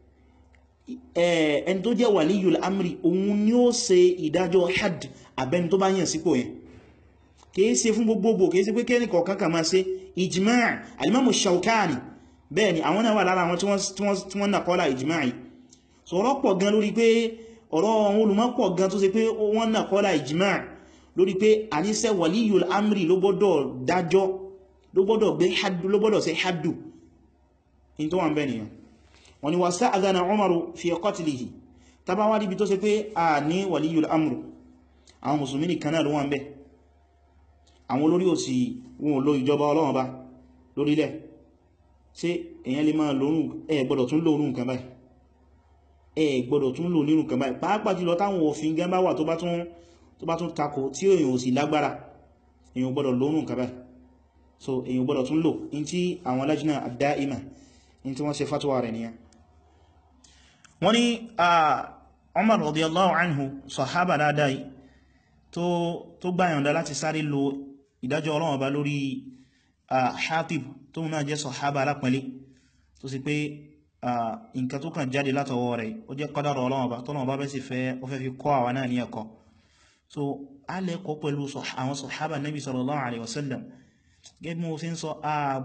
ẹni tó jẹ́ waliyul amri òun ni ó ṣe ìdájọ́ had abẹni tó bá yàn sípò yẹn kìí ṣe fún gbogbogbò kìí ṣe pé kẹ́ni kọ̀ọ̀kan kà máa ṣe ijma' alimamu shaukani bẹ́ẹ̀ ni àwọn náà wà lára àwọn tí wọ́n nàkọ́lá ijma' yìí so ọ̀rọ̀ pọ̀ gan lórí pé ọ̀rọ̀ àwọn olùmọ̀ pọ̀ gan tó ṣe pé wọ́n nàkọ́lá ijma' lórí pé àníṣẹ́ waliyul amri ló gbọ́dọ̀ dájọ́ ló gbọ́dọ̀ gbé haddu ló gbọ́dọ̀ ṣe haddu in tó wà ń bẹ́ nìyàn wọ́n ni wasta'adhana Umaru fi qatlihi tàbá wá níbi tó ṣe pé a ní waliyul amru àwọn musulmi nìkan náà ló wà ń bẹ́ àwọn olórí òsì wọn ò lo ìjọba Ọlọ́run bá lórílẹ̀ ṣé èyàn lè máa lórún ẹ gbọ́dọ̀ tún lórún nǹkan báyìí ẹ gbọ́dọ̀ tún lò nínú nǹkan báyìí pàápàá jùlọ táwọn òfin gan bá wà tó bá tún tó bá tún takò tí èyàn ò sì lágbára èyàn gbọ́dọ̀ lórún nǹkan báyìí so èyàn gbọ́dọ̀ tún lò in tí àwọn lajna ad-da'ima in tí wọ́n ṣe fatwa rẹ̀ nìyàn wọ́n ní Umar radiyallahu anhu sahaba dáadáa yìí tó gbáyàndá láti sáré lo ìdájọ́ Ọlọ́run Ọba lórí Hatib tó náà jẹ́ sahaba alápẹ̀lẹ́ tó sì pé nǹkan tó kàn jáde látọwọ́ rẹ̀ ó jẹ́ qadar Ọlọ́run Ọba tọ́nà ọba bẹ́ sì fẹ́ ó fẹ́ fi kọ́ àwa náà ní ẹ̀kọ́ so a lẹ́kọ́ pẹ̀lú àwọn sahaba nabi sallallahu alaihi wasallam gẹ́gẹ́ bí mo fi ń sọ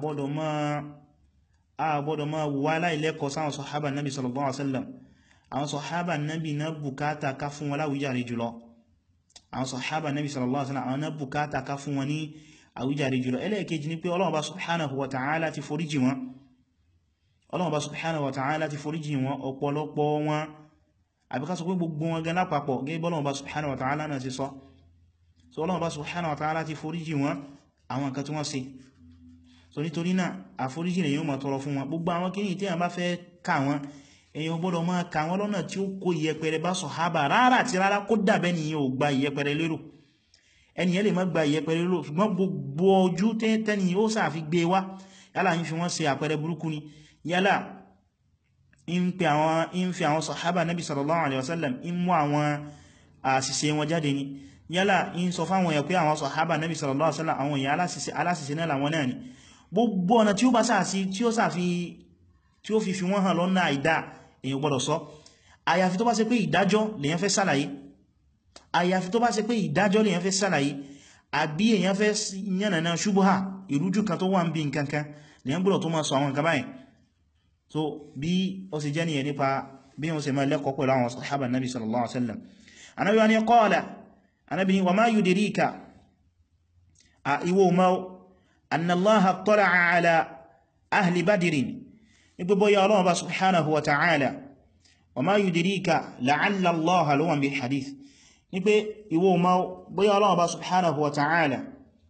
àgbọ́dọ̀ máa wà láìlẹ́kọ̀ọ́ sáwọn sọ̀hábà nábi sallallahu alaihi wasallam àwọn sọ̀hábà nábi na bukata ká fún wọn láwíjàre jùlọ àwọn sọ̀hábà nábi sallallahu alaihi wasallam àwọn na bukata ká fún wọn ní àwíjàre jùlọ ẹlẹ́ẹ̀kejì ni pé Ọlọ́run bá subhanahu wa ta'ala ti foríjì wọn Ọlọ́run bá subhanahu wa ta'ala ti foríjì wọn ọ̀pọ̀lọpọ̀ wọn àbí ká sọ pé gbogbo wọn gan lápapọ̀ gẹ́gẹ́ bọ́lọ́run bá subhanahu wa ta'ala náà ti sọ so Ọlọ́run bá subhanahu wa ta'ala ti foríjì wọn àwọn nǹkan tí wọ́n ṣe so nítorí náà àforíjì lè yíò máa tọrọ fún wọn gbogbo àwọn kìí tí a bá fẹ́ ká wọn èyàn gbọ́dọ̀ máa ká wọn lọ́nà tí ó kó ìyẹpẹrẹ bá sọ̀hábà rárá àti rárá kó dàbẹ́ ni yóò gba ìyẹpẹrẹ lérò ẹniyàn lè má gba ìyẹpẹrẹ lérò ṣùgbọ́n gbogbo ojú tẹ́ni ó sàfi gbé wá yálà ń fi wọ́n ṣe àpẹrẹ burúkú ni yálà ń fi àwọn sọ̀hábà nabi sallallahu alaihi wasallam ń mú àwọn àṣìṣe wọn jáde ni yálà ń sọ fáwọn èèyàn pé àwọn sọ̀hábà nabi sallallahu alaihi wasallam àwọn èèyàn aláṣìṣe náà làwọn náà ni gbogbo ọ̀nà tí ó bá sáà sí tí ó sáàfi tí ó fi fi wọ́n hàn lọ́nà àìdá èyàn gbọ́dọ̀ sọ àyàfi tó bá ṣe pé ìdájọ́ lèyàn fẹ́ sàlàyé àyàfi tó bá ṣe pé ìdájọ́ lèyàn fẹ́ sàlàyé àbí èyàn fẹ́ yànnàná ṣubúhà ìrújú kan tó wà ń bí nkankan lèyàn gbọ́dọ̀ tó máa sọ àwọn nǹkan báyìí so bí ó sì jẹ́ nìyẹn nípa bí wọ́n ṣe máa lẹ́kọ̀ọ́ pẹ̀lú àwọn sahaba nabi sallallahu alaihi wasallam anabi wa ni qala anabi ni wa ma yudirika a iwo ma أن الله اطلع على أهل بدر يقول يا الله سبحانه وتعالى وما يدريك لعل الله لهم بالحديث يقول يقول ما بيا الله سبحانه وتعالى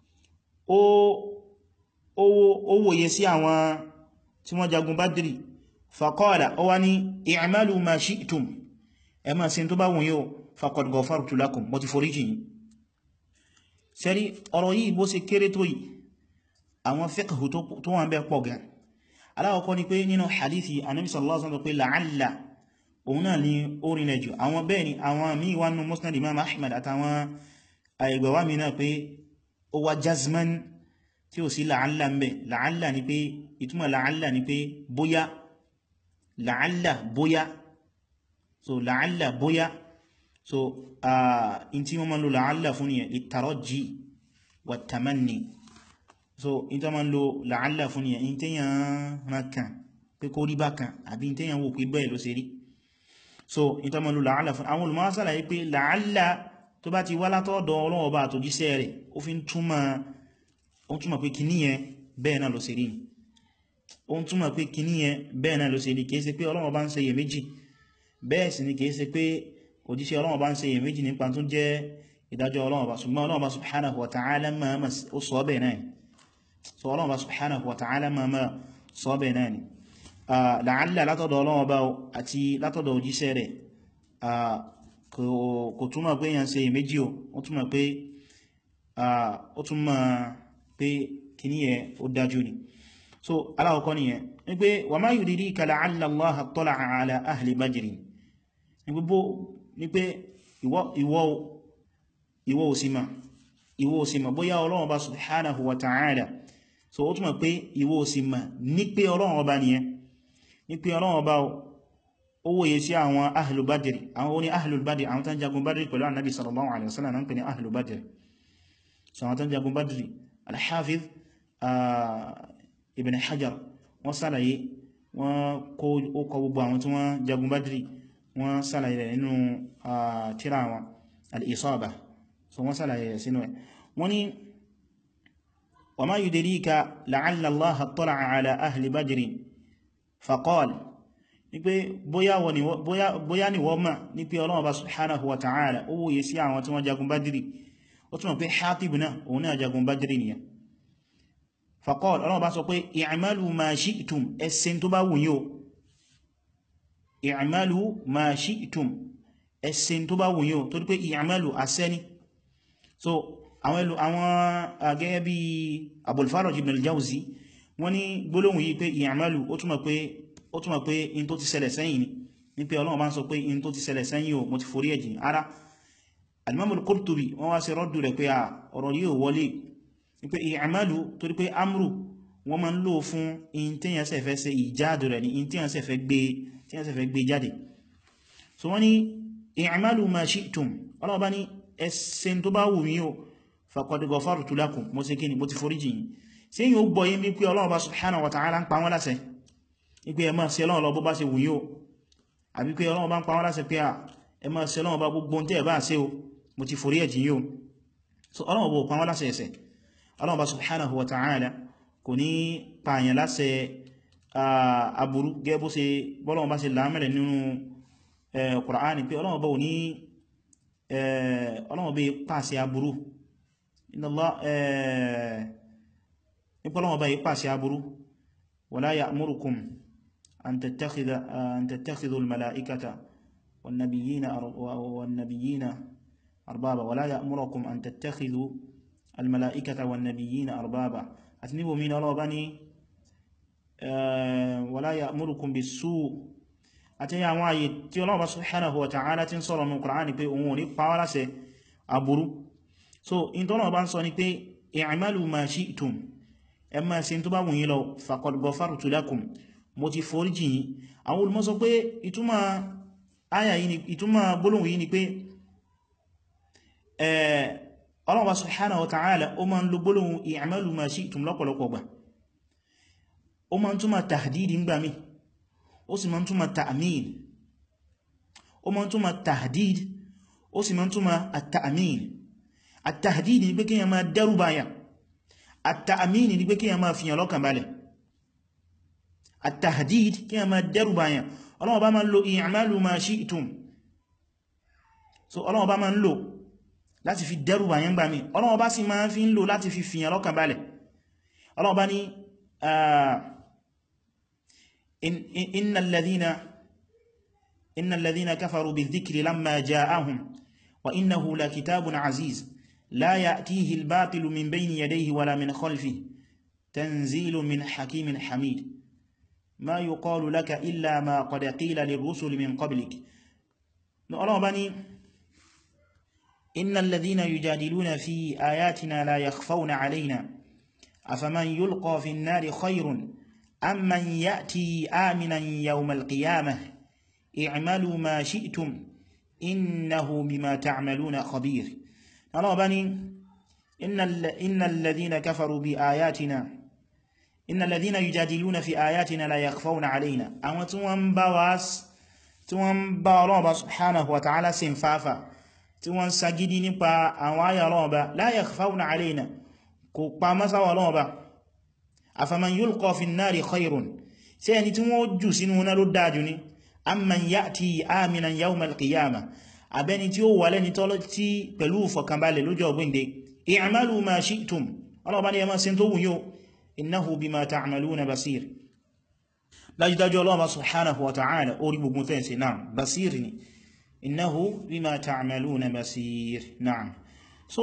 ó wòye sí àwọn tí wọ́n jagun Badri faqala ó wá ní i'malu ma shi'tum ẹ máa ṣe tó bá wùn yóò faqad ghafartu lakum mo ti foríjì yín sẹ́rí ọ̀rọ̀ yìí bó ṣe kéré tó yìí àwọn fiqhu tó wọ́n bẹ́ pọ̀ gan aláwọ̀kọ́ ni pé nínú hadithi anábi sallallahu alaihi wasallam pé la'alla òun náà ni orin lẹ́jù àwọn bẹ́ẹ̀ ni àwọn míì wá nínú musnad imam ahmad àtàwọn àìgbàwà mi náà pé ó wá jazman tí ó sí la'alla ń bẹ la'alla ni pé ìtumọ̀ la'alla ni pé bóyá la'alla bóyá so la'alla bóyá so in tí wọ́n ma ń lo la'alla fún yẹn litarajji wa tamanni so in tó ma ń lo la'alla fún yẹn in tẹ́yàn rákan pé kó rí bákan àbí in tẹ́yàn wò pé bẹ́ẹ̀ ló ṣe rí so in tó ma ń lo la'alla fún àwọn olùmọ̀ ṣàlàyé pé la'alla tó bá ti wá látọ̀dọ̀ Ọlọ́run Ọba àtòjíṣẹ́ rẹ̀ ó fi ń túmọ̀ pé kìíní yẹn bẹ́ẹ̀ náà ló ṣe rí ni ó ń túmọ̀ pé kìíní yẹn bẹ́ẹ̀ náà ló ṣe rí kìí ṣe pé Ọlọ́run Ọba ń ṣe iyèméjì bẹ́ẹ̀ sì ni kìí ṣe pé òjíṣẹ́ Ọlọ́run Ọba ń ṣe iyèméjì nípa tó jẹ́ ìdájọ́ Ọlọ́run Ọba ṣùgbọ́n Ọlọ́run Ọba subhanahu wa ta'ala máa ó sọ bẹ́ẹ̀ náà so Ọlọ́run Ọba subhanahu wa ta'ala máa sọ bẹ́ẹ̀ náà ni la'alla látọ̀dọ̀ Ọlọ́run Ọba àti látọ̀dọ̀ òjíṣẹ́ rẹ̀ kò túmọ̀ pé yàn ṣe iyèméjì o ó túmọ̀ pé ó túmọ̀ pé kìíní yẹ ó dájú ni so aláwọ̀kọ́ ni yẹn ní pé wa ma yudrika la'alla Allaha ttala'a ala ahli Badrin ní gbogbo ní pé ìwọ òsìmà ìwọ òsìmà bóyá Ọlọ́run Ọba subhanahu wa ta'ala so ó túnmọ̀ pé ìwọ òsìmà ní pé Ọlọ́run Ọba nìyẹn ní pé Ọlọ́run Ọba ó wòye sí àwọn ahlu Badri àwọn oní ahlu Badri àwọn tán jagun Badri pẹ̀lú annabi sallallahu alaihi wasallam náà ń pè ní ahlu Badri so àwọn tán jagun Badri al-Hafiz ibn hajar wọ́n sálàyé wọ́n kó ókọ gbogbo àwọn tí wọ́n jagun badri wọ́n sálàyé rẹ̀ nínú tírà wọn al-isaba so wọ́n sálàyé rẹ̀ sínú ẹ̀ wọ́n ni wa ma yudrika la'alla allaha ttala'a ala ahli badri faqal ní pé bóyá ni wọ́n mọ̀ ní pé Ọlọ́run Ọba subhanahu wa ta'ala ó wòye sí àwọn tí wọ́n jagun badri ó túnmọ̀ pé Hatib náà òun náà jagun badri nìyẹn faqal ọlọ́wọ́ bá sọ pé i'malu ma shi'tum ẹsìn tó bá wùnyí o i'malu ma shi'tum ẹsìn tó bá wùnyí o tó dípé i'malu asẹ́ni so àwọn ẹlò àwọn gẹ́gẹ́ bí Abul Faraj ibn al-Jawzi wọ́n ní gbólóhùn yìí pé i'malu ó túnmọ̀ pé ó túnmọ̀ pé in tó ti ṣẹlẹ̀ sẹ́yìn ni ní pé ọlọ́wọ́ bá ń sọ pé in tó ti ṣẹlẹ̀ sẹ́yìn o mo ti forí ẹ̀jìn ara al-Imam al-Qurtubi wọ́n wá sí rọ́dù rẹ̀ pé ọ̀rọ̀ yìí ò wọlé wípé ìyàmálù torí pé amru wọ́n ma ń lò fún in tí yàn sẹ́fẹ́ ṣe ìjáàdù rẹ̀ ní in tí yàn sẹ́fẹ́ gbé jáde so wọ́n ni ìyàmálù ma shi'tum ọlọ́ọ̀bá ní ẹsẹ̀ tó bá wù mí o faqad ghafartu lakum mo ṣe kíni mo ti foríjì yìí sí yíò gbọ́ yí bí pé ọlọ́ọ̀bá subhanahu wa ta'ala ń pa wọ́n láṣẹ wípé ẹ máa ṣe Ọlọ́run lọ bó bá ṣe wù yíò àbí pé Ọlọ́run bá ń pa wọ́n láṣẹ pé ẹ máa ṣe Ọlọ́run bá gbogbo tí ẹ bá ṣe o mo ti forí ẹ̀jì yíò so Ọlọ́run bó pa wọ́n láṣẹ ẹ̀ṣẹ̀ Allah subhanahu wa ta'ala kò ní pààyàn láṣẹ aburú gẹ́bó ṣe bọ́lọ́wọ́ bá ṣe lámẹ́rẹ̀ nínú Qur'ani pé ọlọ́wọ́ bá ò ní ọlọ́wọ́ bí pàṣẹ aburú nípọ́lọ́wọ́ bá yí pàṣẹ aburú wala ya'murukum an tattakhidhu al-mala'ikata wan-nabiyyina arbaba wala ya'murukum an tattakhidhu الملائكة والنبيين أربابا أتنبوا من الله بني ولا يأمركم بالسوء àti àwọn ààyè tí Ọlọ́run subhanahu wa ta'ala tí ń sọ̀rọ̀ ní Kùránì pé òun ò ní pa wá láṣẹ aburú so in tó náà bá ń sọ ní pé i'malu ma shi'tum ẹ máa ṣe tó bá wùnyí lọ faqad ghafartu lakum mo ti foríjì yín àwọn olùmọ̀ sọ pé ìtumọ̀ àyà yìí ìtumọ̀ gbólóhùn yìí ni pé Allah subhanahu wa ta'ala ó máa ń lo gbólóhùn i'malu ma shi'tum lọ́pọ̀lọpọ̀ gbà ó máa ń túmọ̀ tahdid ń gbà mí ó sì máa ń túmọ̀ ta'mil ó máa ń túmọ̀ tahdid ó sì máa ń túmọ̀ at-ta'mil at-tahdid ni pé kí yẹn máa dẹ́rù báyà at-ta'mil ni pé kí yẹn máa fìyàn lọ́kàn balẹ̀ at-tahdid kí yẹn máa dẹ́rù báyà Allah bá máa ń lo i'malu ma shi'tum so Allah bá máa ń lo láti fi dẹ́rù báyẹn gbà mí Ọlọ́run bá sì máa fi ń lò láti fi fìyàn lọ́kàn balẹ̀ Ọlọ́run bá ní innal ladhina innal ladhina kafaru bidh-dhikri lamma ja'ahum wa innahu lakitabun aziz la ya'tihi al-batilu min bayni yadayhi wala min khalfihi tanzilun min hakimin hamid ma yuqalu laka illa ma qad qila lirrusuli min qablik Ọlọ́run bá ní إن الذين يجادلون في آياتنا لا يخفون علينا أفمن يلقى في النار خير أم من يأتي آمنا يوم القيامة i'malu ma shi'tum innahu bima ta'maluna khabir Allah bá ní innal ladhina kafaru bi ayatina innal ladhina yujadiluna fi ayatina la yakhfawna alayna àwọn tí wọ́n bá wá tí wọ́n bá Ọlọ́run bá subhanahu wa ta'ala sin fafa tí wọ́n sagidi nípa àwọn ayà Ọlọ́run bá la yakhfawna alayna kò pa masa wa Ọlọ́run bá afaman yulqa fi an-nari khayrun ṣé ẹni tí wọ́n jù sínú náà ló dájú ni amman ya'ti aminan yawm al-qiyamah abẹni tí ó wà lẹ́ni tọ́lọ́ tí pẹ̀lú fọ̀kànbalẹ̀ lójọ́ ọgbìnde i'malu ma shi'tum ọlọ́ọ̀bá ní ẹmọ́ sí tó wùn yóò innahu bima ta'maluna basir dájúdájú ọlọ́ọ̀bá subhanahu wa ta'ala orí gbogbo tẹ́ǹsì náà basir ni innahu bima ta'maluna basir náà so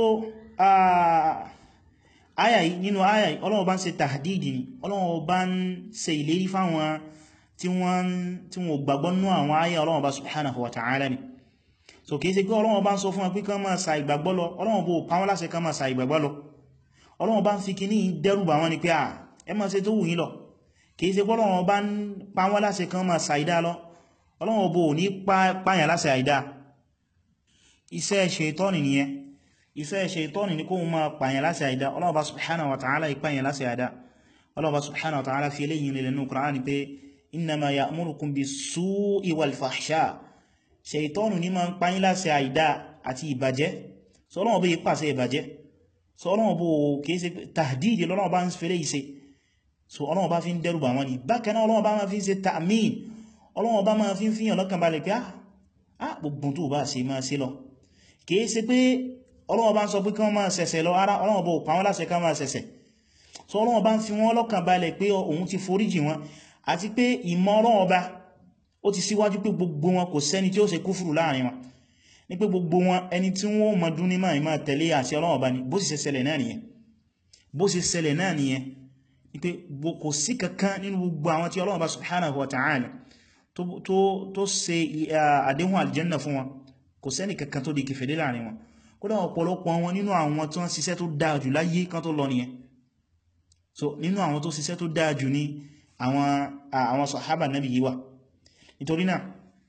aya yìí nínú aya yìí ọlọ́ọ̀bá ń ṣe tahdidi ni ọlọ́ọ̀bá ń ṣe ìlérí fáwọn tí wọ́n gbàgbọ́ nú àwọn aya ọlọ́ọ̀bá subhanahu wa ta'ala ni so kìí ṣe pé Ọlọ́run bá ń sọ fún wọn pé kán máa sa ìgbàgbọ́ lọ Ọlọ́run bó pa wọ́n láṣẹ kán máa sa ìgbàgbọ́ lọ Ọlọ́run bá ń fi kí ní dẹ́rùbà wọn ni pé à ẹ máa ṣe tó wù yín lọ kìí ṣe pé Ọlọ́run bá ń pa wọ́n láṣẹ kán máa sa ìdá lọ Ọlọ́run bó ní pààyàn láṣẹ àìdá iṣẹ́ ṣètọ́nì nìyẹn iṣẹ́ ṣètọ́nì ní kó máa pààyàn láṣẹ àìdá Ọlọ́run bá subhanahu wa ta'ala ìpààyàn láṣẹ àìdá Ọlọ́run bá subhanahu wa ta'ala fi eléyìn lè lẹ́nu Qur'an pé innama ya'murukum bis-su'i wal-fahsha' ṣeìtọ́nù ní ma ń pàyín láṣẹ àìdá àti ìbàjẹ́ so Ọlọ́run bí pàṣẹ ìbàjẹ́ so Ọlọ́run bó kìí ṣe tàdídì lọ́lọ́run bá ń fẹ́lẹ̀ ìṣe so Ọlọ́run bá fi ń dẹ́rùbà wọn ni bákan náà Ọlọ́run bá máa fi ń ṣe ta'min Ọlọ́run bá máa fi ń fíyàn lọ́kàn balẹ̀ pé ah gbogbo tó bá ṣe máa ṣe lọ kìí ṣe pé Ọlọ́run bá ń sọ pé kí wọ́n máa ṣẹ̀ṣẹ̀ lọ ara Ọlọ́run bó pa wọ́n láṣẹ ká máa ṣẹ̀ṣẹ̀ so Ọlọ́run bá ń fi wọ́n lọ́kàn balẹ̀ pé òun ti foríjì wọn àti pé ìmọ̀ Ọlọ́run ọba ó ti síwájú pé gbogbo wọn kò sẹ́ni tí ó ṣe kúfùrù láàrin wọn ní pé gbogbo wọn ẹni tí wọ́n mọ̀ dún ní máa máa tẹ̀lé àṣẹ Ọlọ́run bá ní bó sì ṣẹlẹ̀ náà nìyẹn bó sì ṣẹlẹ̀ náà nìyẹn ní pé kò sí kankan nínú gbogbo àwọn tí Ọlọ́run bá subhanahu wa ta'ala tó ṣe àdéhùn aljanna fún wọn kò sẹ́ni kankan tó di kèfèrí láàrin wọn kódà ọ̀pọ̀lọpọ̀ wọn nínú àwọn tí wọ́n ṣiṣẹ́ tó dáa jù láyé kan tó lọ nìyẹn so nínú àwọn tó ṣiṣẹ́ tó dáa jù ní àwọn sàhábà nábì yìí wà nítorí náà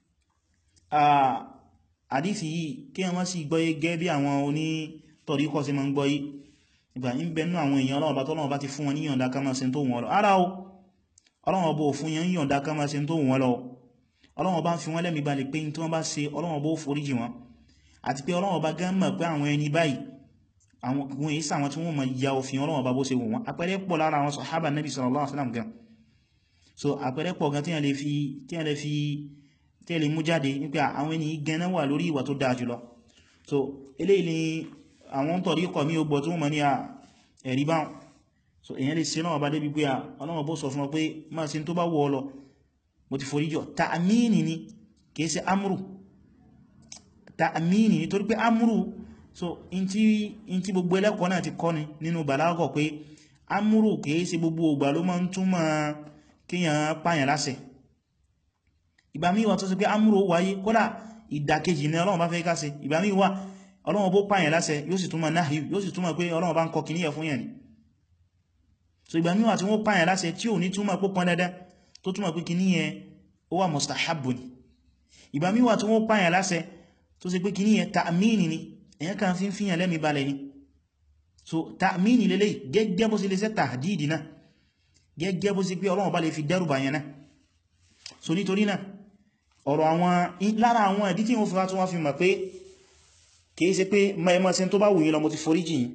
àdífì yìí kí wọ́n sì gbọ́yé gẹ́ bí àwọn oní tọ̀ríkọ́ sí ma ń gbọ́yé ìgbà ń bẹnú àwọn èèyàn ọlọ́ọ̀bá tọ́lọ́wọ́ bá ti fún wọn ní yọ̀ǹda ká máa ṣe tó wọ́n lọ ara o ọlọ́wọ́ bó fún yẹn yọ̀ǹda ká máa ṣe tó wọ́n lọ ọlọ́wọ́ bá ń fi wọ́n lẹ́mìí balẹ̀ pé tí wọ́n bá ṣe ọlọ́wọ́ bó foríjì wọn àti pé ọlọ́wọ́ bá gán mọ̀ pé àwọn ẹni báyìí àwọn ohun èyí sàwọn tí wọ́n mọ̀ ya òfin ọlọ́wọ́ bá bó ṣe wù wọ́n àpẹẹrẹ pọ̀ lára àwọn sàhábà Nabi sallallahu alaihi wasallam gan so àpẹẹrẹ pọ̀ gan tí wọ́n lè fi tí wọ́n lè fi tí wọ́n lè mú jáde nípa àwọn ẹni gan náà wà lórí ìwà tó dáa jùlọ so eléyìí ni àwọn tọ̀rí kọ̀ mí ó gbọ́ tí wọ́n mọ̀ ní ẹ̀rí báwọn so èyàn lè ṣe náà bá débi pé ọlọ́wọ́ bó sọ fún ọ pé máa ṣe tó bá wọ́ ọ lọ mo ti forí jọ ta'amini ni kìí ṣe amúrù ta'amini ni torí pé amúrù so in tí gbogbo ẹlẹ́kọ̀ọ́ náà ti kọ́ ni nínú bàlágọ̀ pé amúrù kìí ṣe gbogbo ògbà ló máa ń túmọ̀ kíyàn pààyàn láṣẹ ìgbà míì wà tó ṣe pé amúrù wáyé kódà ìdàkejì ni ọlọ́run bá fẹ́ ká ṣe ìgbà míì wà ọlọ́run bó pààyàn láṣẹ yóò sì túmọ̀ náà yóò sì túmọ̀ pé ọlọ́run bá ń kọ kìníyà fún yẹn ni so ìgbà míì wà tí wọ́n pààyàn láṣẹ tí ò ní túmọ̀ pó pọn dandan tó túmọ̀ pé kìní yẹn ó wà mustahabbu ni ìgbà míì wà tí wọ́n pààyàn láṣẹ tó ṣe pé kìní yẹn ta'mini ni èyàn kan fi ń fíyàn lẹ́mí balẹ̀ ni so ta'mini lélẹ̀ gẹ́gẹ́ bó ṣe lè ṣe tahdidi náà gẹ́gẹ́ bó ṣe pé ọlọ́run bá lè fi dẹ́rù bàyàn náà so nítorí náà ọ̀rọ̀ àwọn lára àwọn ẹ̀dí tí wọ́n fi wá tún wá fi mọ̀ pé kìí ṣe pé mẹ́ẹ̀mọ́ sí tó bá wùyí lọ mo ti forí jìn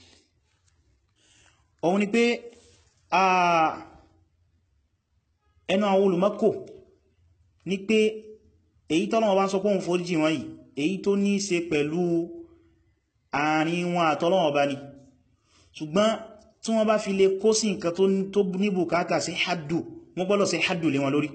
òun ni pé ẹnu àwọn olùmọ́kò ní pé èyí tọ́lọ́wọ́ bá ń sọ pé òun forí jìn wọ́n yìí èyí tó ní ṣe pẹ̀lú àárín wọn àtọ́lọ́wọ́ bá ní ṣùgbọ́n tí wọ́n bá fi lè kó sí nǹkan tó ní bùkátà sí haddu wọ́n gbọ́dọ̀ sí haddu lé wọn lórí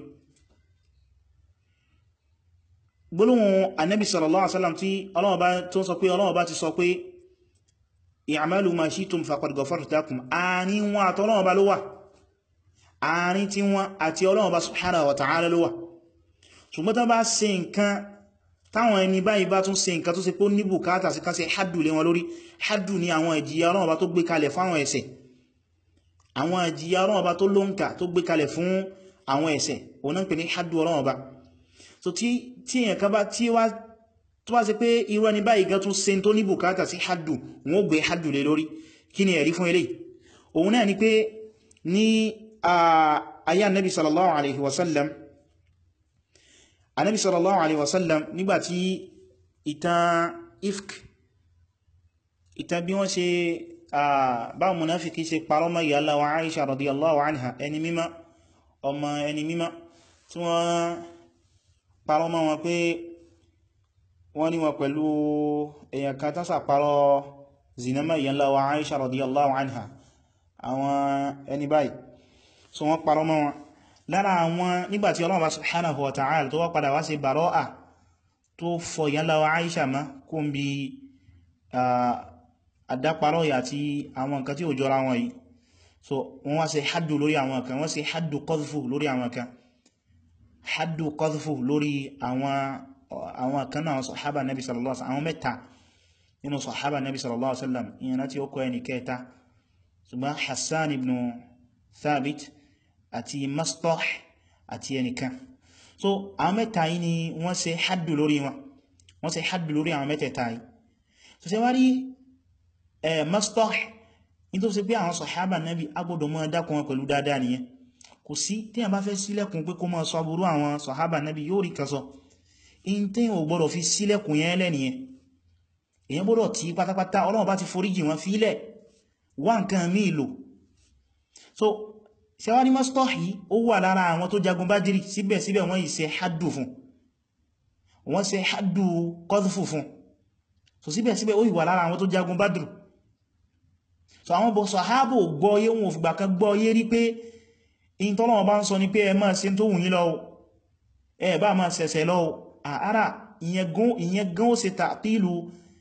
gbólóhùn annabi sallallahu alaihi wasallam tí Ọlọ́run bá tó sọ pé Ọlọ́run bá ti sọ pé i'malu ma shi'tum faqad ghafartu lakum àárín wọn àtọ́lọ́run bá ló wà àárín tí wọn àti Ọlọ́run bá subhanahu wa ta'ala ló wà ṣùgbọ́n tán bá ṣe nǹkan táwọn ẹni báyìí bá tún ṣe nǹkan tó ṣe pé ní bùkátà sí kan ṣe haddu lé wọn lórí haddu ni àwọn ìjìyà Ọlọ́run bá tó gbé kalẹ̀ fáwọn ẹ̀ṣẹ̀ àwọn ìjìyà Ọlọ́run bá tó lóǹkà tó gbé kalẹ̀ fún àwọn ẹ̀ṣẹ̀ òun náà pè ní haddu Ọlọ́run bá so tí èyàn kan bá tí wá tó bá ṣe pé irú ẹni báyìí gan tún ṣe tó ní bùkátà sí haddu wọ́n ó gbé haddu lé lórí kí ni ẹ̀rí fún eléyìí òun náà ni pé ní ayé annabi sallallahu alaihi wasallam annabi sallallahu alaihi wasallam nígbàtí ìtàn ifk ìtàn bí wọ́n ṣe báwọn munafiki ṣe parọ́ mọ́ ìyá Allah wa Aisha radiyallahu anha ẹni mímọ́ ọmọ ẹni mímọ́ tí wọ́n parọ́ mọ́ wọn pé wọ́n ní wọn pẹ̀lú èyàn kan tán sàparọ́ zinama ìyá Allah wa Aisha radiyallahu anha àwọn ẹni báyìí so wọ́n parọ́ mọ́ wọn lára àwọn nígbàtí Ọlọ́run subhanahu wa ta'ala tó wá padà wá sí baro'a tó fọ ìyá Allah wa Aisha ma kó ń bí àdáparọ́ yà àti àwọn nǹkan tí ó jọra wọn yìí so wọ́n wá ṣe haddu lórí àwọn kan wọ́n ṣe haddu qadhfu lórí àwọn kan haddu qadhfu lórí àwọn kan náà sọ̀hábà nabi sallallahu alaihi wasallam àwọn mẹ́ta nínú sọ̀hábà nabi sallallahu alaihi wasallam ìyẹn láti ó kọ ẹni kẹta ṣùgbọ́n hassan ibn thabit àti mastah àti ẹnìkan so àwọn mẹ́ta yìí ni wọ́n ṣe haddu lórí wọn wọ́n ṣe haddu lórí àwọn mẹ́tẹ̀ẹ̀ta yìí so ṣe wá rí mastah in tó ṣe pé àwọn sọ̀hábà nábi agbọ́dọ̀ mọ́ dákun wọn pẹ̀lú dáadáa nìyẹn kò sí tí a bá fẹ́ sílẹ̀kùn pé kó mọ́ sọ aburú àwọn sọ̀hábà nábi yóò rí kan sọ in tí ò gbọ́dọ̀ fi sílẹ̀kùn yẹn lẹ́nìyẹn èyàn gbọ́dọ̀ tí pátápátá Ọlọ́run bá ti foríjì wọn fílẹ̀ wá nǹkan míì lò so ṣẹwárí mastah yìí ó wà lára àwọn tó jagun Bádírì síbẹ̀síbẹ̀ wọ́n yìí ṣe haddu fún wọ́n ṣe haddu qadhfu fún so síbẹ̀síbẹ̀ ó ìwà lára àwọn tó jagun Badru so àwọn bọ̀ sàhábò gbọ́yé wọn òfìgbà kan gbọ́yé rí pé in tọ́lọ́wọ́ bá ń sọ ní pé ẹ máa ṣe tó wù yín lọ ẹ bá máa ṣẹ̀ṣẹ̀ lọ àárá ìyẹn gan ó ṣe tàpílù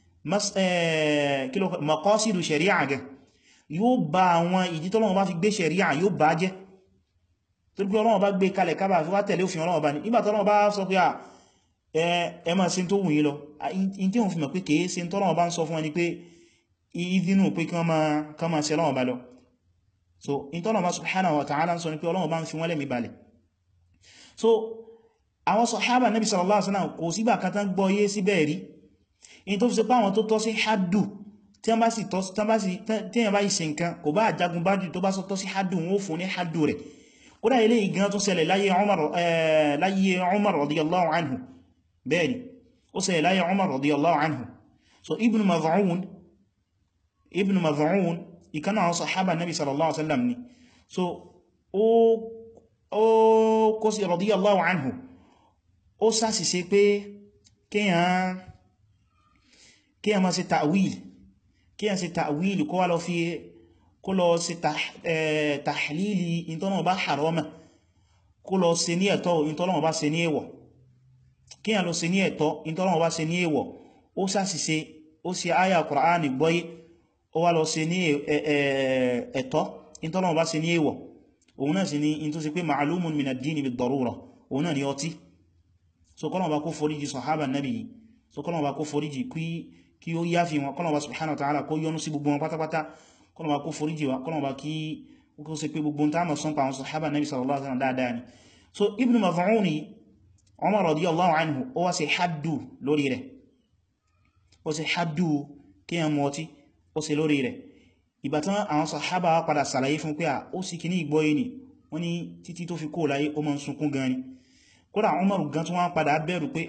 maqasidu ṣẹ̀ríà gẹ yóò bá àwọn ìdí tọ́lọ́wọ́ bá fi gbé ṣẹ̀ríà yóò bá jẹ́ tó gbé Ọlọ́run bá gbé kalẹ̀ kábà fi wá tẹ̀lé òfin Ọlọ́run bá ní nígbà tọ́lọ́wọ́ bá sọ pé ẹ máa ṣe tó wù yín lọ in tí wọ́n fi mọ̀ pé kèé ṣe tọ́lọ́wọ́ bá ń sọ fún ẹni pé ìdínú pé kí wọ́n máa ṣe lọ́wọ́ bá lọ so in tọ́lọ́wọ́ bá subhanahu wa ta'ala ń sọ ní pé Ọlọ́run bá ń fi wọ́n lẹ́mí balẹ̀ so àwọn sàhábà nabi sallallahu alaihi wasallam kò sígbà kan tán gbọ́ yé sí bẹ́ẹ̀ rí in tó fi ṣe pé àwọn tó tọ́ sí haddu tí wọ́n bá sì tọ́ tí wọ́n bá yìí ṣe nǹkan kò bá àjagun bá jù tó bá sọ tọ́ sí haddu wọn ó fún ní haddu rẹ̀ kódà ilé ìgan tó ṣẹlẹ̀ láyé Umar radiyallahu anhu bẹ́ẹ̀ni ó ṣẹlẹ̀ láyé Umar radiyallahu anhu so ibn Mad'un ibn Mad'un ìkan àwọn sahaba nabi sallallahu alaihi wasallam ni so ó ó kó sí radiyallahu anhu ó ṣàṣìṣe pé kíyàn kíyàn máa ṣe ta'wil kíyàn ṣe ta'wil kó wá lọ fi kó lọ ṣe tahlili ìtọ́nà bá harama kó lọ ṣe ní ẹ̀tọ́ ìtọ́nà bá ṣe ní èwọ̀ kí a lọ ṣe ní ẹ̀tọ́ ìtọ́lọ́wọ́ bá ṣe ní èwọ̀ ó ṣàṣìṣe ó ṣe àyà Kùránì gbọ́yé ó wá lọ ṣe ní ẹ̀tọ́ ìtọ́lọ́wọ́ bá ṣe ní èwọ̀ òun náà sì ní in tó ṣe pé ma'lumun min ad-din bid-darura òun náà ni ọtí so kọ́nà bá kó foríjì sahaba nabi so kọ́nà bá kó foríjì kí ó yáfi wọn kọ́nà bá subhanahu wa ta'ala kó yọ́nú sí gbogbo wọn pátápátá kọ́nà bá kó foríjì wọn kọ́nà bá kí ó ṣe pé gbogbo tá mọ̀ sọ́npa àwọn sahaba nabi sallallahu alaihi wasallam dáadáa ni so Ibn Mad'un Umar radiyallahu anhu ó wá ṣe haddu lórí rẹ̀ ó ṣe haddu kí a mọ́ tí ó ṣe lórí rẹ̀ ìbátan àwọn sàhábà padà sàlàyé fún pé à ó sì kì ní ìgbọ́yé ni wọ́n ní títí tó fi kó láyé ó mọ́ sunkún gan ni kódà Umar gan tó wọ́n padà bẹ̀rù pé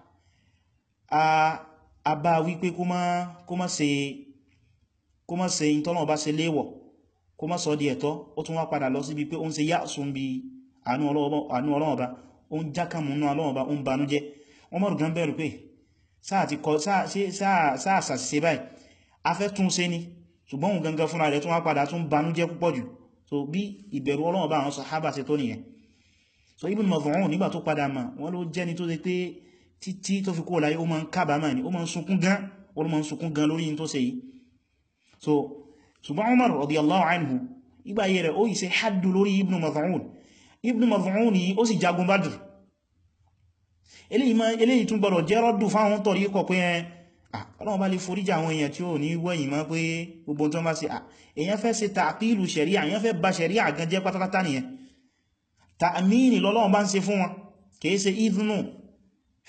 à a bá wípé kó má ṣe kó má ṣe ìtọ́nà bá ṣe léwọ̀ kó má sọ di ẹ̀tọ́ ó tún wá padà lọ síbi pé ó ń ṣe yá sún bí àánú Ọlọ́run ọba ó ń jákàmù náà Ọlọ́run ọba ó ń banújẹ́ wọ́n mọ̀rù gan bẹ̀rù pé sáà ti kọ sáà sàṣìṣe báyìí a fẹ́ tún ṣe ni ṣùgbọ́n òun gangan fúnra rẹ̀ tún wá padà tún banújẹ́ púpọ̀ jù so bí ìbẹ̀rù Ọlọ́run ọba àwọn sàhábà ṣe tó nìyẹn so Ibn Mad'un nígbà tó padà mà wọ́n ló jẹ́ni tó ṣe pé títí tó fi kó láyé ó máa ń kábàámà ni ó máa ń sunkún gan ó máa ń sunkún gan lórí tó ṣe yìí so ṣùgbọ́n Umar radiyallahu anhu ìgbà yẹ rẹ̀ ó yìí ṣe haddu lórí Ibn Mad'un Ibn Mad'un yìí ó sì jagun Badr eléyìí tún gbọ́dọ̀ jẹ́ rọ́dù fáwọn tọ̀rí kọ̀ pé ọlọ́run bá lè foríjà àwọn èèyàn tí ó ní wẹ́yìn mọ́ pé gbogbo tó bá ṣe èèyàn fẹ́ ṣe tààpìlù ṣẹ̀ríà èèyàn fẹ́ bà ṣẹ̀ríà gan jẹ́ pátápátá nìyẹn tààmìnì lọ́lọ́run bá ń ṣe fún wọn kìí ṣe ìdùnnù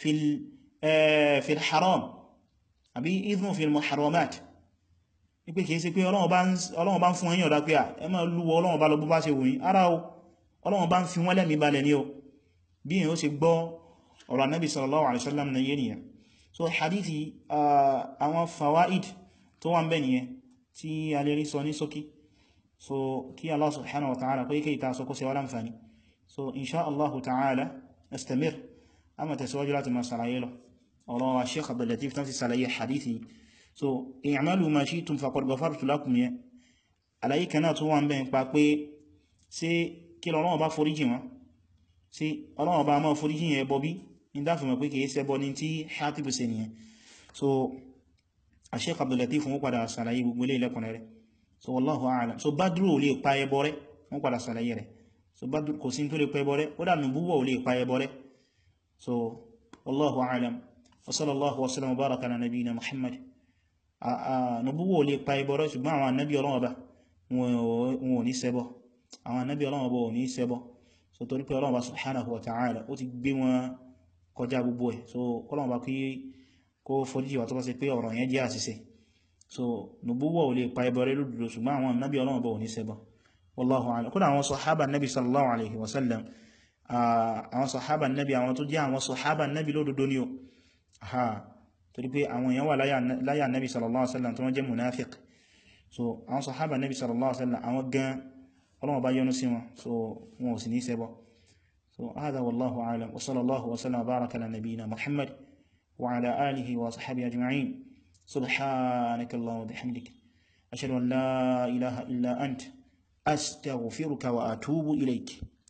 fil haram àbí idhnu fil muharramat wípé kìí ṣe pé Ọlọ́run bá ń fún ẹ̀yin ọ̀dá pé à ẹ máa lúwọ Ọlọ́run bá lọ bó bá ṣe wùyí ara o Ọlọ́run bá ń fi wọ́n lẹ́mí balẹ̀ ní o bí èyàn ó ṣe gbọ́ ọ̀rọ̀ Ànábì sallallahu alaihi wasallam na yé nìyàn so hadithi àwọn fawaid tó wà ń bẹ nìyẹn tí a lè rí sọ ní ṣókí so kí Allah subhanahu wa ta'ala kó yíkẹ́ ìta sọ kó ṣe wá láǹfàní so insha Allah ta'ala nastamir a ma tẹ̀síwájú láti máa sàlàyé lọ ọ̀rọ̀ wa Sheikh Abdul Latif tán fi sàlàyé hadithi so i'malu ma shi'tum faqad ghafartu lakum yẹ àlàyé kan náà tó wà ń bẹ nípa pé sí kí lọ́wọ́ bá foríjì wọn sí Ọlọ́run bá máa foríjì yẹn bọ́ bí ní dáfìmọ̀ pé kìí ṣẹbọ ní tí Hatib ṣe nìyẹn so Sheikh Abdul Latif wọ́n padà sàlàyé gbogbo ilé ilẹ̀kùnrin rẹ̀ so wallahu a'lam so Badru ò lè pa ẹbọ rẹ̀ wọ́n padà sàlàyé rẹ̀ so Badru kò sí tó lè pa ẹbọ rẹ̀ ó dà nùbúwọ̀ ò lè pa ẹbọ rẹ̀ so wallahu a'lam wa sallallahu wa sallam wa baraka ala nabiyyina Muhammad nùbúwọ̀ ò lè pa ẹbọ rẹ̀ ṣùgbọ́n àwọn annabi Ọlọ́run ọba wọn ò ní ṣẹbọ àwọn annabi Ọlọ́run ọba ò ní ṣẹbọ so torí pé Ọlọ́run ọba subhanahu wa ta'ala ó ti gbé wọn kọjá gbogbo ẹ̀ so Ọlọ́run ọba kí kó foríjì wà tó bá ṣe pé ọ̀rọ̀ yẹn jẹ́ àṣìṣe so nubuwa ò lè pa ẹbọ rẹ̀ lódodo ṣùgbọ́n àwọn nabi Ọlọ́run bọ̀ ní ṣẹbọ wallahu a'lam kódà àwọn sọ̀hábà nabi sallallahu alaihi wasallam àwọn sọ̀hábà nabi àwọn tó jẹ́ àwọn sọ̀hábà nabi lódodo ni o ha torí pé àwọn èèyàn wà láyà nabi sallallahu alaihi wasallam tó wọ́n jẹ́ munafiq so àwọn sọ̀hábà nabi sallallahu alaihi wasallam àwọn gan Ọlọ́run bá yọ́nú sí wọn so wọn ò sì ní ṣẹbọ so hada wallahu a'lam wa sallallahu wa sallam baraka ala nabiyyina muhammad وعلى آله وصحبه أجمعين سبحانك اللهم وبحمدك أشهد أن لا إله إلا أنت أستغفرك وأتوب إليك